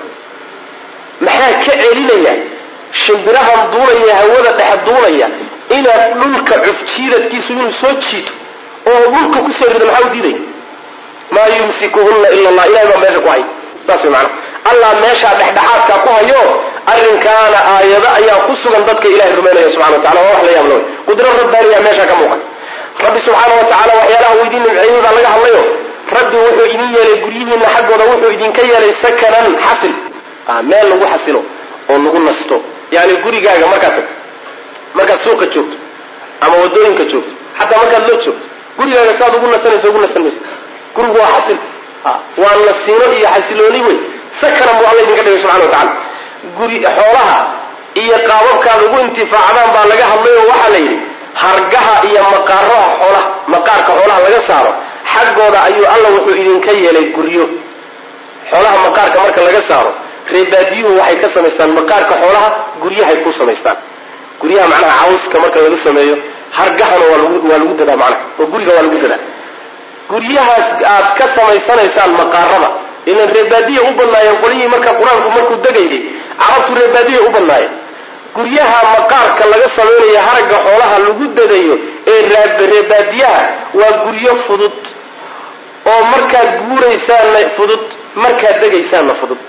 maxaa ka celinaya shimbirahan duulaya hawada dhexe duulaya inaad dhulka cufjiidadkiisu inuu soo jiito oo dhulka kusoo rido maxaa u diidaya maa yumsikuhunna ila allah ilahay baa meesha ku hay saas way macana allah meeshaa dhexdhexaadka ku hayo arrinkaana aayado ayaa ku sugan dadka ilahay rumaynaya subxana wa tacala waa wax la yaab lawey qudro rabbaaniya meesha ka muuqata rabbi subxaana wa tacala waxyaalaha uu idin nimceeyey baa laga hadlayo rabbi wuxuu idin yeelay guryihiina xaggooda wuxuu idinka yeelay sakanan xasil meel lagu xasilo oo lagu nasto yani gurigaaga markaad tagto markaad suuqa joogto ama wadooyinka joogto xataa markaad loo joogto gurigaaga saad ugu nasanayso ugu nasan mayso gurigu waa xasil waa nasiino iyo xasilooni wey sakanan buu alla idinka dhigay subxana wa tacala guri xoolaha iyo qaababkaad ugu intifaacdaan baa laga hadlay oo waxaa la yidhi hargaha iyo maqaaraha xoolaha maqaarka xoolaha laga saaro xaggooda ayuu alla wuxuu idinka yeelay guryo xoolaha maqaarka marka laga saaro reebaadiyuhu waxay ka samaystaan maqaarka xoolaha guryahay ku samaystaan guryaha macnaha cawska marka laga sameeyo hargahana waa lagu waa lagu dadaa macnaha oo guriga waa lagu dadaa guryahaas aad ka samaysanaysaan maqaarada ilan reebaadiya u badnaayeen qolyihii marka qur-aanku markuu degayay carabtu reebaadiya u badnaayeen guryaha maqaarka laga samaynayo haragga xoolaha lagu dadayo ee reebaadiyaha waa guryo fudud oo markaad guuraysaanna fudud markaad degaysaanna fudud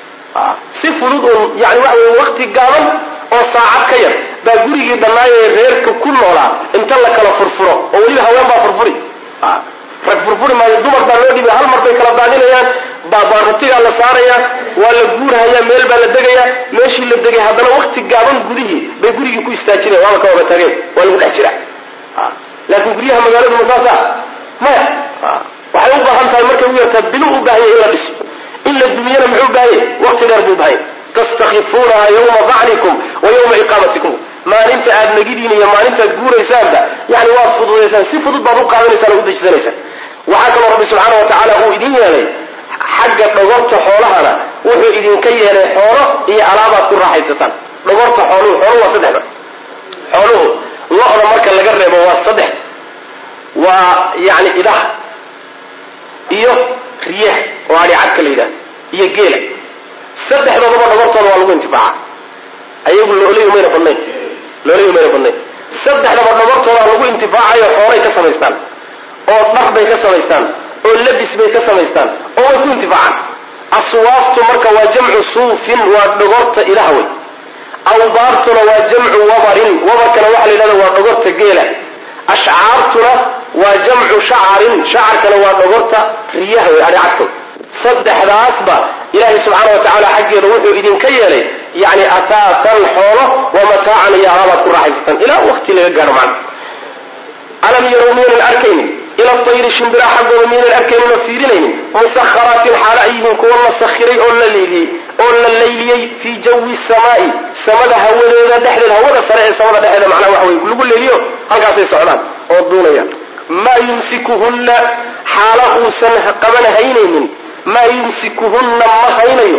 si fudud un yani waxa wey wakti gaaban oo saacad ka yar baa gurigii dhannaayo ee reerka ku noolaa inta la kala furfuro oo weliba haween baa furfuri rag furfuri maayo dumar baa loo dhibi hal mar bay kala daadinayaan baabaarutigaa la saaraya waa la guurhaya meel baa la degaya meeshii la degay haddana wakti gaaban gudihii bay gurigii ku istaajinayan waaba ka wada tageen waa lagu dhex jira laakiin guryaha magaaladu masaasa maya waxay u baahan tahay markay u yartaa bilo u baahanya in la dhiso in la dumiyana muxuu baahanya waqti dheer buu baahanya tastakifuunaha yawma dacnikum wa yawma iqaamatikum maalinta aad nagidiin iyo maalintaad guuraysaanba yani waad fududaysaan si fudud baad u qaadanaysaan oo u dejisanaysaan waxaa kaloo rabbi subxaana wa tacaala uu idin yeelay xagga dhogorta xoolahana wuxuu idinka yeelay xoolo iyo alaabaad ku raaxaysataan dhogorta xooluhu xooluhu waa saddexda xooluhu lo-da marka laga reebo waa saddex waa yani idaha iyo riyaha oo adhi cadka la yidhahdo iyo geela saddexdoodaba dhogortooda waa lagu intifaaca ayagu looley mayna badnayn looley mayna badnayn saddexdaba dhogortooda lagu intifaacayo xoolay ka samaystaan oo dhar bay ka samaystaan oo labis bay ka samaystaan oo way ku intifaacaan aswaaftu marka waa jamcu suufin waa dhogorta ilaha wey awbaartuna waa jamcu wabarin wabarkana waxa la yidhahda waa dhogorta geela ashcaartuna waa jamcu shacarin shacarkana waa dhogorta riyaha wey adhicadka saddexdaasba ilaahay subxaana wa tacaala xaggeeda wuxuu idinka yeelay yani ataasan xoolo wa mataacan iyo alaabaad ku raaxaysataan ilaa wakti laga gaadho macna alam yarow miyaynan arkaynin ila tayri shimbira xaggooda miyaynan arkaynin oo fiirinaynin musakharaatin xaalo ay yihiin kuwa la sakhiray oo la leyliyey oo la layliyey fii jawi samaai samada hawadeeda dhexdeeda hawada sare ee samada dhexeeda macnaha waxa wey lagu leeliyo halkaasay socdaan oo duunayaan maa yumsikuhunna xaalo uusan qaban haynaynin maa yumsikuhunna ma haynayo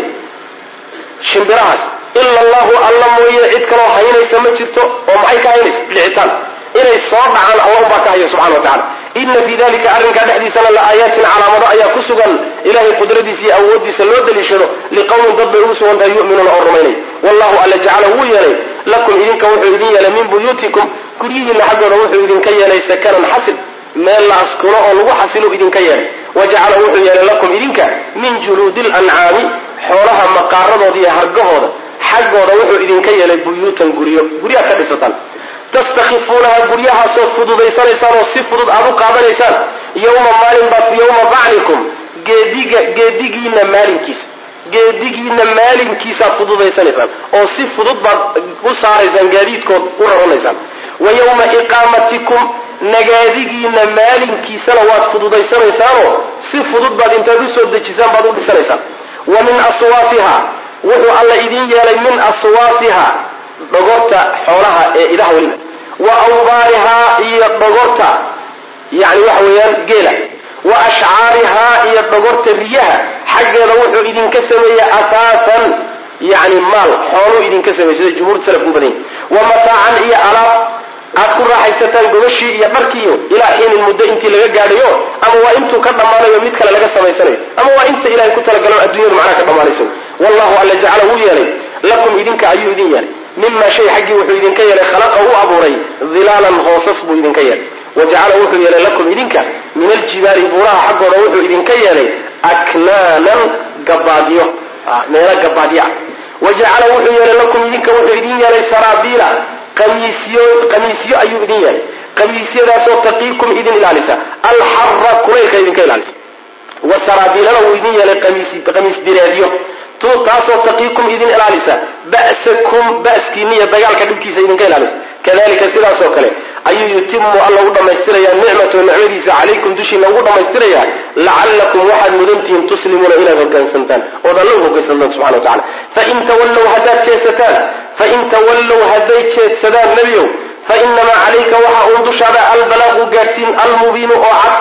shimbirahaas ila allahu alla mooye cid kaloo haynaysa ma jirto oo maxay ka haynaysa dhicitaan inay soo dhacaan alla unbaa ka haya subxana wa tacala ina fii dalika arrinkaa dhexdiisana la aayaatin calaamado ayaa ku sugan ilahay qudradiisa iyo awooddiisa loo daliishado liqowmin dad bay ugu sugan tahay yu'minuuna oo rumaynay wallahu alla jacala wuu yeelay lakum idinka wuxuu idin yeelay min buyuutikum guryihiinna xaggooda wuxuu idinka yeelay sakanan xasil meel la askuno oo lagu xasilo idinka yeelay wa jacala wuxuu yeelay lakum idinka min juluudi lancaami xoolaha maqaaradooda iyo hargahooda xaggooda wuxuu idinka yeelay buyuutan guryo guryaad ka dhisataan tastakifuunaha guryahaasoo fududaysanaysaan oo si fudud aad u qaadanaysaan yowma maalin baad yowma dacnikum geediga geedigiina maalinkiisa geedigiina maalinkiisaad fududaysanaysaan oo si fudud baad u saaraysaan gaadiidkood u raranaysaan wa yowma iqaamatikum nagaadigiina maalinkiisana waad fududaysanaysaanoo si fudud baad intaad u soo dejisaan baad u dhisanaysaan wa min aswaafiha wuxuu alla idin yeelay min aswaafiha dhogorta xoolaha ee idaha weliba wa awbaarihaa iyo dhogorta yani waxa weeyaan geela wa ashcaarihaa iyo dhogorta riyaha xaggeeda wuxuu idinka sameeyey asaasan yani maal xooluu idinka sameeyey sida jumhuurta salafku badanya wa mataacan iyo alaab aad ku raaxaysataan gobashii iyo dharkiiyo ilaa xiinin muddo intii laga gaadhayo ama waa intuu ka dhammaanayo mid kale laga samaysanayo ama waa inta ilahay ku talagalo adduunyadu macnaha ka dhammaanayso wallahu alla jacala wuu yeelay lakum idinka ayuu idin yeelay mima shay xaggii wuxuu idinka yeelay khalaqa u abuuray dilaalan hoosas buu idinka yeelay wa jacala wuxuu yeelay lakum idinka min aljibaali buuraha xaggooda wuxuu idinka yeelay aknaanan gabaadyo meelo gabaadyo ah wa jacala wuxuu yeelay lakum idinka wuxuu idin yeelay saraabiila qamiisyo qamiisyo ayuu idin yeelay qamiisyadaasoo taqiikum idin ilaalisa alxara kulaylka idinka ilaalisa wa saraabiilana wuu idin yeelay qamiis direedyo taasoo taqiikum idin ilaalisa ba'sakum ba'skiina iyo dagaalka dhibkiisa idinka ilaalisa kadalika sidaasoo kale ayuu yutimu alla u dhammaystiraya nicmatahu nicmadiisa calaykum dushiina ugu dhammaystiraya lacallakum waxaad mudantihiin tuslimuuna inaad hogaansantaan ood alla u hogaansantaan subxana wa tacala fain tawallow haddaad jeesataan fain tawallow hadday jeedsadaan nebiyow fa inamaa calayka waxa uun dushaada albalaaqu gaadhsiin almubiinu oo cad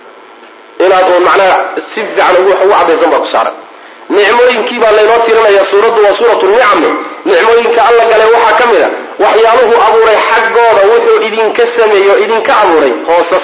inaad uun macnaha si fiican ugu cadaysan baa ku saaran nicmooyinkii baa laynoo tirinaya suuraddu waa suuratu nicame nicmooyinka alla gale waxaa ka mid a waxyaaluhu abuuray xaggooda wuxuu idinka sameeyey oo idinka abuuray hoosas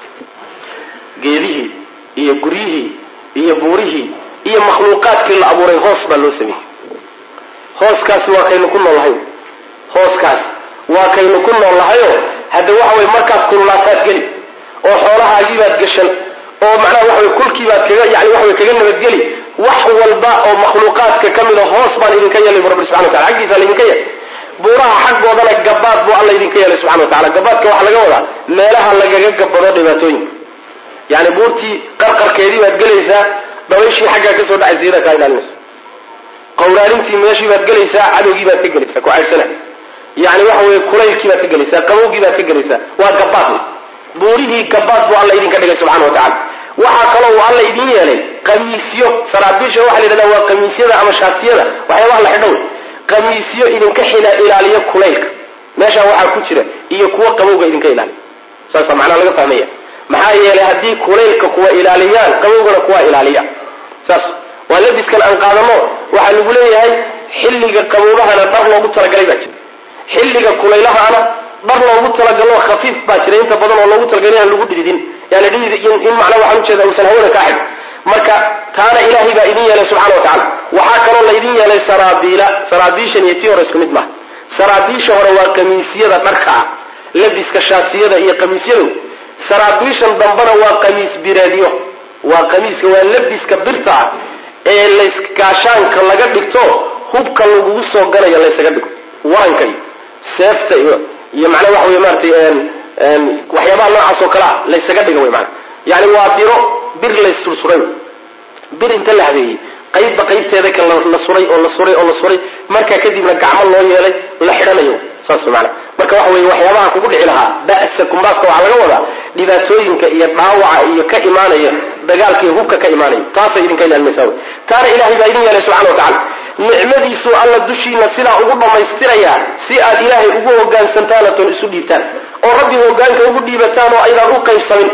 geedihii iyo guryihii iyo buurihii iyo makhluuqaadkii la abuuray hoos baa loo sameeyey hooskaasi waa kaynu ku noolnahay hooskaas waa kaynu ku noolnahayoo hadda waxa weye markaad kululaataad geli oo xoolahaagiibaad gashan oo macnaha waxa wey kulkiibaad kaga yani waxa wey kaga nabadgeli wax walba oo makhluuqaadka ka mida hoos baan idinka yeelay bu rabbi subxana watala xaggiisa laydinka yeelay buuraha xaggoodana gabaad buu alla idinka yeelay subxana wa tacala gabaadka waxaa laga wadaa meelaha lagaga gabado dhibaatooyinka yani buurtii qarqarkeedii baad gelaysaa dabayshii xaggaa kasoo dhacaysa iyadaa kaa ilaalinaysa qawraarintii meeshii baad gelaysaa cadowgii baad ka gelaysaa ku caydsana yani waxa weye kulaylkii baad ka gelaysaa qabowgii baad ka gelaysaa waa gabaad buurihii gabaad buu alla idinka dhigay subxana wa tacala waxaa kaloo uu alla idin yeelay qamiisyo saraabiisha waxa la yidhahda waa qamiisyada ama shaatiyada waxyaabaha la xidho wey qamiisyo idinka xila ilaaliya kulaylka meeshaa waxaa ku jira iyo kuwo qabowga idinka ilaaliya saasa macnaa laga fahmaya maxaa yeelay haddii kulaylka kuwa ilaaliyaan qabowgana kuwa ilaaliya saas waa labiskan aan qaadano waxaa lagu leeyahay xilliga qaboobahana dhar loogu talagalay baa jira xilliga kulaylahana dhar loogu talagalo khafiif baa jira inta badan oo loogu talagalay aan lagu dhididin yani dhidid in macnaa waxaan ujeeda uusan hawada kaa xig marka taana ilaahay baa idin yeelay subxana wa tacala waxaa kaloo laydin yeelay saraabiila saraabiishan iyo tii hore isku mid maha saraabiisha hore waa qamiisyada dharka ah labiska shaatiyada iyo qamiisyadu saraabiishan dambena waa qamiis biraadyo waa qamiiska waa labiska birta ah ee layskaashaanka laga dhigto hubka lagugu soo galayo laysaga dhigo waranka iyo seefta iyo iyo macnaa waxa wey maaratay waxyaabaha noocaas oo kale ah laysaga dhiga wey maana yani waa biro bir layssursuray bir inta la habeeyey qaybba qaybteeda ka la suray oo la suray oo la suray markaa kadibna gacmo loo yeelay la xidhanayo saas maana marka waxa weye waxyaabaha kugu dhici lahaa ba'sa kumbaaska waxaa laga wadaa dhibaatooyinka iyo dhaawaca iyo ka imaanaya dagaalka iyo hubka ka imaanaya taasay idinka ilaalmaysaa wey taana ilahay baa idin yeelay subxana wa tacala nicmadiisuu alla dushiina sidaa ugu dhammaystirayaa si aad ilaahay ugu hogaansantaan oon isu dhiibtaan oo rabbi hogaanka ugu dhiibataan oo aydaan u qaybsamin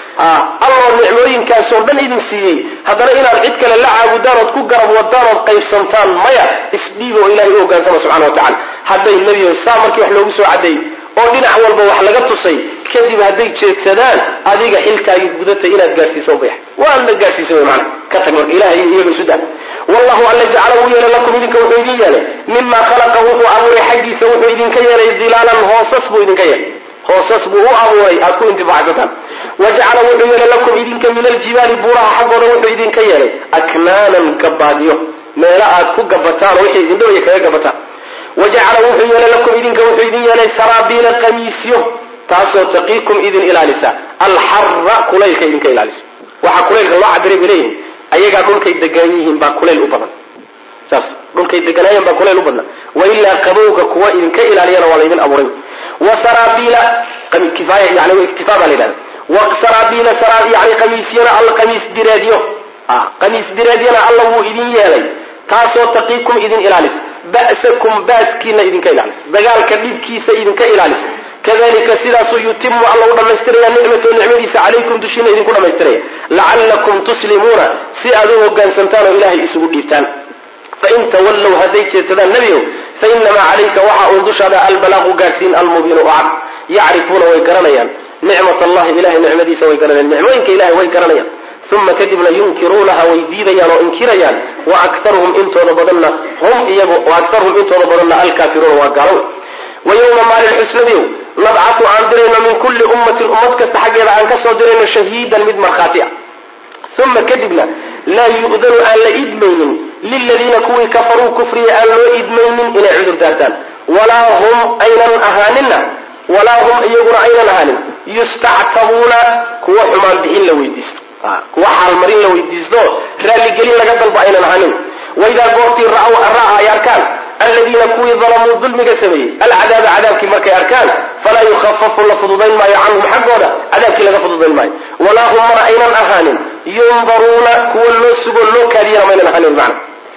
alloo nicmooyinkaasoo dhan idin siiyey haddana inaad cid kale la caabudaan ood ku garab wadaan ood qaybsantaan maya isdhiiba oo ilahay u hogaansama subxana wa tacala hadday nebiyo saa markii wax loogu soo caddeeyey oo dhinac walba wax laga tusay kadib hadday jeedsadaan adiga xilkaagii gudatay inaad gaadhsiisa ubayax waadna gaadhsiisa wy maana ka tag marka ilahay iyaga isu daa wallahu alla jacala wuu yeelay lakum idinka wuxuu idin yeelay mima khalaqa wuxuu abuuray xaggiisa wuxuu idinka yeelay dilaalan hoosas buu idinka yeelay hoosas buu u abuuray aad ku intifacsataan wajacala wuxuu yeelay lakum idinka min aljibaali buuraha xaggooda wuxuu idinka yeelay aknaanan gabaadyo meelo aad ku gabataan oo wixii idindhawaya kaga gabataan wajacala wuxuu yeelay lakum idinka wuxuu idin yeelay saraabiila qamiisyo taasoo taqiikum idin ilaalisa alxara kulaylka idinka ilaalisa waxaa kulaylka loo cabiray bay leeyihin ayagaa dhulkay degan yihiin baa kulayl u badan saas dhulkay deganaayeen baa kulayl u badna wailaa qabowga kuwa idinka ilaaliyana waa laydin abuuray wasaraabiila kifaaya yani iktifaa baa la yidhahda wasaraabiila yani qamiisyana alla qamiis direedyo qamiis direedyana alla wuu idin yeelay taasoo taqiikum idin ilaalisa ba'sakum baaskiina idinka ilaalisa dagaalka dhibkiisa idinka ilaalisa kadalika sidaasuu yutimu alla u dhammaystiraya nicmatu nicmadiisa calaykum dushiina idinku dhammaystiraya lacallakum tuslimuuna si aad u hogaansantaan oo ilahay isugu dhiibtaan fain tawallow hadday jeedsadaan nebigow fainamaa calayka waxa uun dushaada albalaaqu gaadhsiin almubiinu oo cad yacrifuuna way garanayaan nicmat allahi ilahay nicmadiisa way garanayaan nicmooyinka ilahay way garanayaan uma kadibna yunkiruunaha way diidayaan oo inkirayaan wa aktaruhum intooda badanna hum iyagu wa aktaruhum intooda badanna alkaafiruuna waa gaalow wa yowma maalin xusnadiyow nabcatu aan dirayno min kulli ummatin ummad kasta xaggeeda aan ka soo dirayno shahiidan mid markhaati ah uma kadibna laa yu'danu aan la idmaynin liladiina kuwii kafaruu kufriya aan loo idmaynin inay cudur daartaan walaa hum aynan ahaaninna walaa hum iyaguna aynan ahaanin yustactabuuna kuwa xumaan bixin la weydiisto kuwa xaalmarin la weydiisto raalligelin laga dalbo aynan ahaanin waidaa goortii ra'aa ay arkaan aladiina kuwii dalamuu dulmiga sameeyey alcadaaba cadaabkii markay arkaan falaa yukhafafu la fududayn maayo canhum xaggooda cadaabkii laga fududayn maayo walaa hum mana aynan ahaanin yundaruuna kuwa loo sugo loo kaadiyana maynan ahaanin macna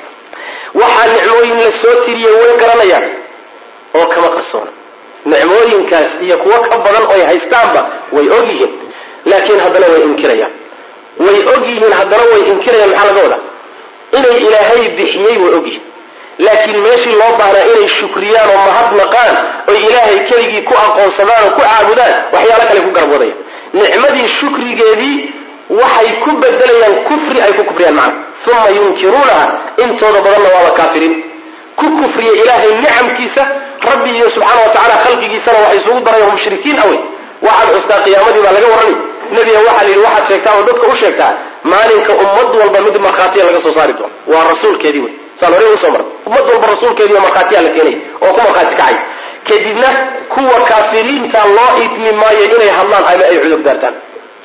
waxaa nicmooyin la soo tiriyey way garanayaan oo kama qarsoona nicmooyinkaas iyo kuwo ka badan oy haystaanba way og yihiin laakiin haddana way inkirayaan way og yihiin haddana way inkirayaan maxaa laga wadaa inay ilaahay bixiyey way og yihiin laakiin meeshii loo baahnaa inay shukriyaan oo mahadnaqaan oy ilaahay keligii ku aqoonsadaan oo ku caabudaan waxyaalo kale ku garabwadayaan nicmadii shukrigeedii waxay ku bedelayaan kufri ay ku kufriyaan macna uma yunkiruunaha intooda badanna waaba kaafiriin ku kufriya ilaahay nicamkiisa rabbi iyo subxaana wa tacala khalqigiisana waxay isugu darayan mushrikiin awey waxaad xustaa qiyaamadii baa laga warrami nebiga waxaa la yidhi waxaad sheegtaa oo dadka u sheegtaa maalinka ummad walba mid markhaatiya laga soo saari doono waa rasuulkeedii wey saan hore usoo maray ummad walba rasuulkeediiyo markhaatiyaa la keenay oo ku markhaati kacay kadibna kuwa kaafiriinta loo idmi maayo inay hadlaan ama ay cudur daartaan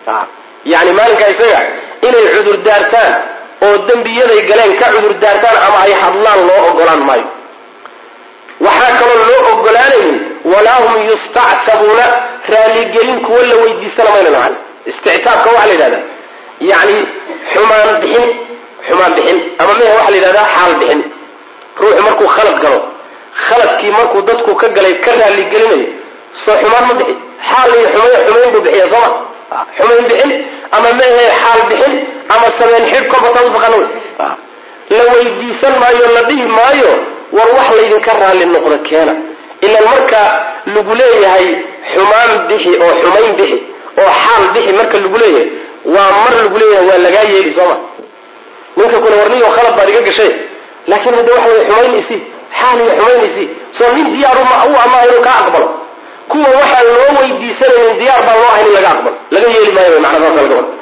yani maalinka isaga inay cudur daartaan oo dembiyaday galeen ka cudur daartaan ama ay hadlaan loo ogolaan maayo waxaa kaloo loo ogolaanaynin walaa hum yustactabuuna raaligelin kuwa la weydiisana maynan ahan istictaabka waxaa la yidhahdaa yani xumaan bixin xumaan bixin ama mehe waxaa la yidhahdaa xaal bixin ruuxu markuu khalad galo khaladkii markuu dadku ka galay ka raaligelinayo soo xumaan ma bixin xaal iyo xumayn xumayn buu bixiya sooma xumayn bixin ama mehe xaal bixin ama sameen xidh korbata utaqaana wey la weydiisan maayo la dhihi maayo war wax laydinka raalli noqdo keena ilan marka lagu leeyahay xumaan bixi oo xumayn bixi oo xaal bixi marka lagu leeyahay waa mar lagu leeyahay waa lagaa yeeli sooma ninka kuna warniyo khalad baad iga gashay laakiin hadda waxa wey xumayn isi xaal iyo xumayn isi soo nin diyaar u amaha inuu kaa aqbalo kuwa waxaan loo weydiisanaynin diyaar baan loo ahayn in laga aqbalo laga yeeli maayo macna saasa laga wada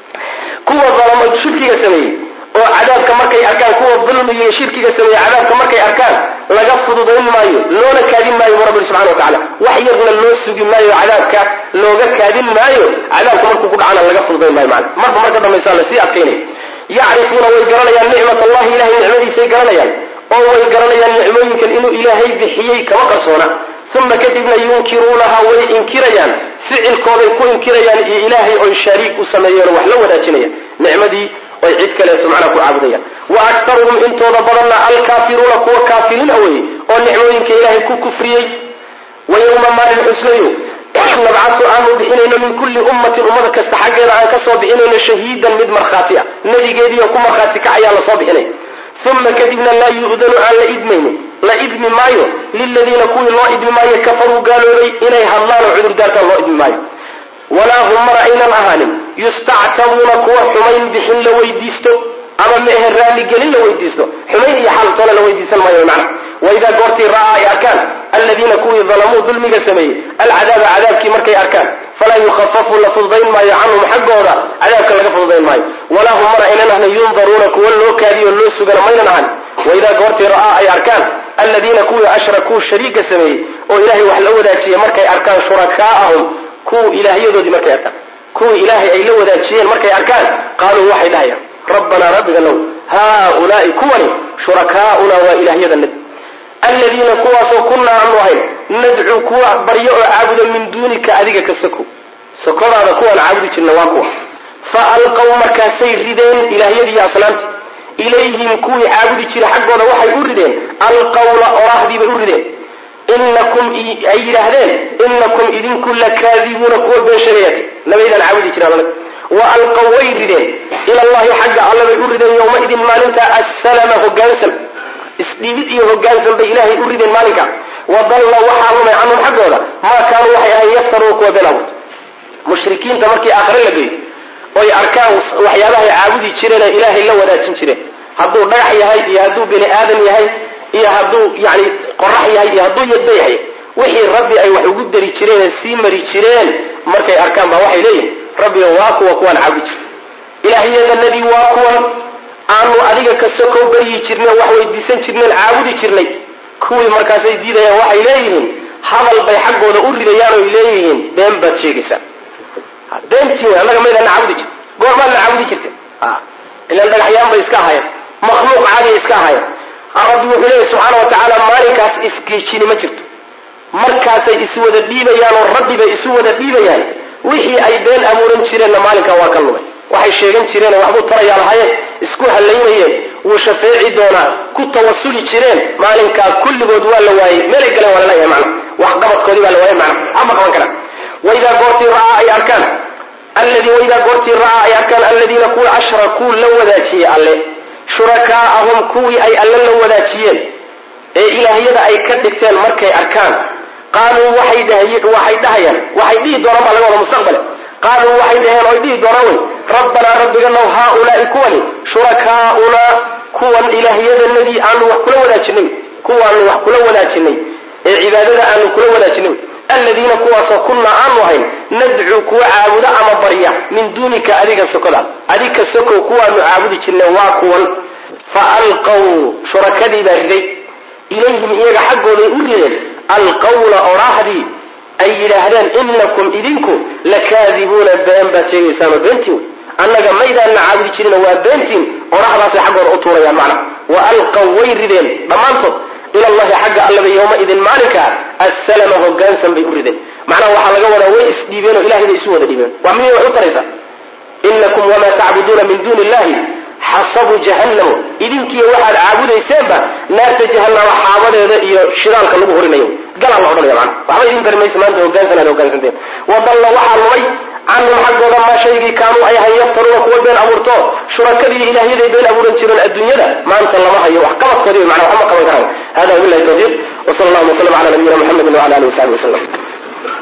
kuwa dalamo shirkiga sameeyey oo cadaabka markay arkaan kuwa dulmiga iyo shirkiga sameeye cadaabka markay arkaan laga fududayn maayo loona kaadin maayo bu rabbi subxana wa tacala wax yarna loo sugi maayo cadaabka looga kaadin maayo cadaabka markuu ku dhacana laga fududayn maayo mana marba marka dambaysaa lasii adkaynaya yacrifuuna way garanayaan nicmat allahi ilahay nicmadiisay garanayaan oo way garanayaan nicmooyinkan inuu ilaahay bixiyey kama qarsoona uma kadibna yunkiruunaha way inkirayaan ficilkooday ku inkirayaan iyo ilaahay oy shariik u sameeyeen wax la wadaajinayaan nicmadii oy cid kaleeto macnaa ku caabudayaan wa aktaruhum intooda badanna alkaafiruuna kuwa kaafiriina weye oo nicmooyinka ilaahay ku kufriyey wa yowma maalin xuslayo nabcatu aanu bixinayno min kulli ummatin ummada kasta xaggeeda aan ka soo bixinayno shahiidan mid markhaati ah nebigeediiyo ku markhaati kacayaa lasoo bixinay uma kadibna laa yu'danu aan la idmaynin la idmi maayo liladiina kuwii loo idmi maayo kafaruu gaaloobay inay hadlaan oo cudurdaartaan loo idmi maayo walaa hum mar aynan ahaanin yustactabuuna kuwa xumayn bixin la weydiisto ama mehe raaligelin la weydiisto xumayn iyo xaaltoona la weydiisan maayo macna waidaa goortii ra'aa ay arkaan aladiina kuwii dalamuu dulmiga sameeyey alcadaaba cadaabkii markay arkaan falaa yukhafafu la fududayn maayo canhum xaggooda cadaabka laga fududayn maayo walaa hum mar aynan ahna yundaruuna kuwa loo kaadiyo loo sugana maynan ahan waidaa goortii ra'aa ay arkaan aladiina kuwii ashrakuu shariiga sameeyey oo ilaahay wax la wadaajiyey markay arkaan shurakaa'ahum kuwa ilaahyadoodii markay arkaan kuwii ilaahay ay la wadaajiyeen markay arkaan qaaluu waxay dhahayaan rabbanaa rabbiga low haaulaai kuwani shurakaa'una waa ilaahyadanad aladiina kuwaasoo kunnaa aanu ahayn nadcuu kuwa baryo oo caabudo min duunika adiga ka soko sokodaada kuwaan caabudi jirna waa kuwa fa alqaw markaasay rideen ilaahyadii asnaamti ilayhim kuwii caabudi jira xaggooda waxay u rideen alqawla oraahdiibay u rideen inakum ay yidhaahdeen inakum idinku lakaadibuuna kuwa been sheegayat nabaydaan caabudi jiraan wa alqaw way rideen ila llahi xagga alle bay u rideen yowmaidin maalinta assalama hogaansan isdhiibid iyo hogaansan bay ilaahay u rideen maalinka wadalla waxaa lumay canhum xaggooda maa kaanuu waxay ahayn yaftaruuna kuwa been abuurta mushrikiinta markii aakhare la geeyo oy arkaan waxyaabahay caabudi jireen ee ilaahay la wadaajin jireen hadduu dhagax yahay iyo hadduu bini aadan yahay iyo hadduu yani qorax yahay iyo hadduu yadda yahay wixii rabbi ay wax ugu dari jireen ee sii mari jireen markay arkaan baa waxay leeyihin rabbiga waa kuwa kuwaan caabudi jir ilaahyadanadii waa kuwan aanu adiga ka sokow baryi jirnay wax weydiisan jirneen caabudi jirnay kuwii markaasay diidayaan waxay leeyihiin hadal bay xaggooda u ridayaan oy leeyihiin been baad sheegaysaa beentiin annaga maydana caabudi jir goormaadna caabudi jirta ilan dhagaxyaan bay iska ahayen makhluuq caadiya iska ahayen rabbi wuxuu leeyahy subxaana wa tacaala maalinkaas isgeejini ma jirto markaasay iswada dhiibayaan oo rabbi bay isu wada dhiibayaan wixii ay been abuuran jireenna maalinkaa waa ka lumay waxay sheegan jireen waxbuu tarayaa lahaayeen isku hallaynayeen wuu shafeeci doonaa ku tawasuli jireen maalinkaa kulligood waa la waayey meelay galeen waa laleeyahay macna wax qabadkoodii baa la waayay macna hama qaban karaan waidaa goortii ra'aa ay arkaan alladii waidaa goortii ra'aa ay arkaan alladiina kuwa ashrakuu la wadaajiyey alle shurakaa'ahum kuwii ay alle la wadaajiyeen ee ilaahyada ay ka dhigteen markay arkaan qaaluu waxay waxay dhahayaan waxay dhihi doonaan baa laga wada mustaqbale qaaluu waxay dhaheen oy dhihi doonaan wey rabbanaa rabbiganow haaulaai kuwani shurakaa'unaa kuwan ilaahyadanadii aanu wax kula wadaajinay kuwaanu wax kula wadaajinay ee cibaadada aanu kula wadaajinay aladiina kuwaasoo kunnaa aanu ahayn nadcuu kuwa caabuda ama barya min duunika adiga sokodaad adiga sokow kuwaanu caabudi jirnay waa kuwan fa alqaw shurakadii baa riday ilayhim iyaga xaggooday u rideen alqawla oraahdii ay yidhaahdeen inakum idinku lakaadibuuna been baad sheegaysaanoo beentiin wey annaga maydaanna caabudi jirina waa beentiin orahdaasay xaggooda u tuurayaan macna wa alqaw way rideen dhammaantood ila llahi xagga allaba yowmaidin maalinkaa assalama hogaansan bay u rideen macnaha waxaa laga wadaa way isdhiibeen oo ilahay bay isu wada dhiibeen waa miyay wax u taraysa inakum wamaa tacbuduuna min duuni illahi xasabu jahannamo idinkiiyo waxaad caabudayseenba naarta jahanama xaabadeeda iyo shiraalka lagu horinayo galaa la odhanaya mana waxba idin tari maysa maanta hogaansanaan hogaansanteen wadalla waxaa lumay canhum xaggooda maa shaygii kaanuu ay ahayn yaftaruuna kuwa been abuurto shurakadii ilaahyaday been abuuran jireen adduunyada maanta lama hayo wax qabadkoodi mana waxma qaban karaan hada wabilahi tawfiiq wsala allahuma waslm ala nabiyina muxamedi wala alihi wasaxbi waslm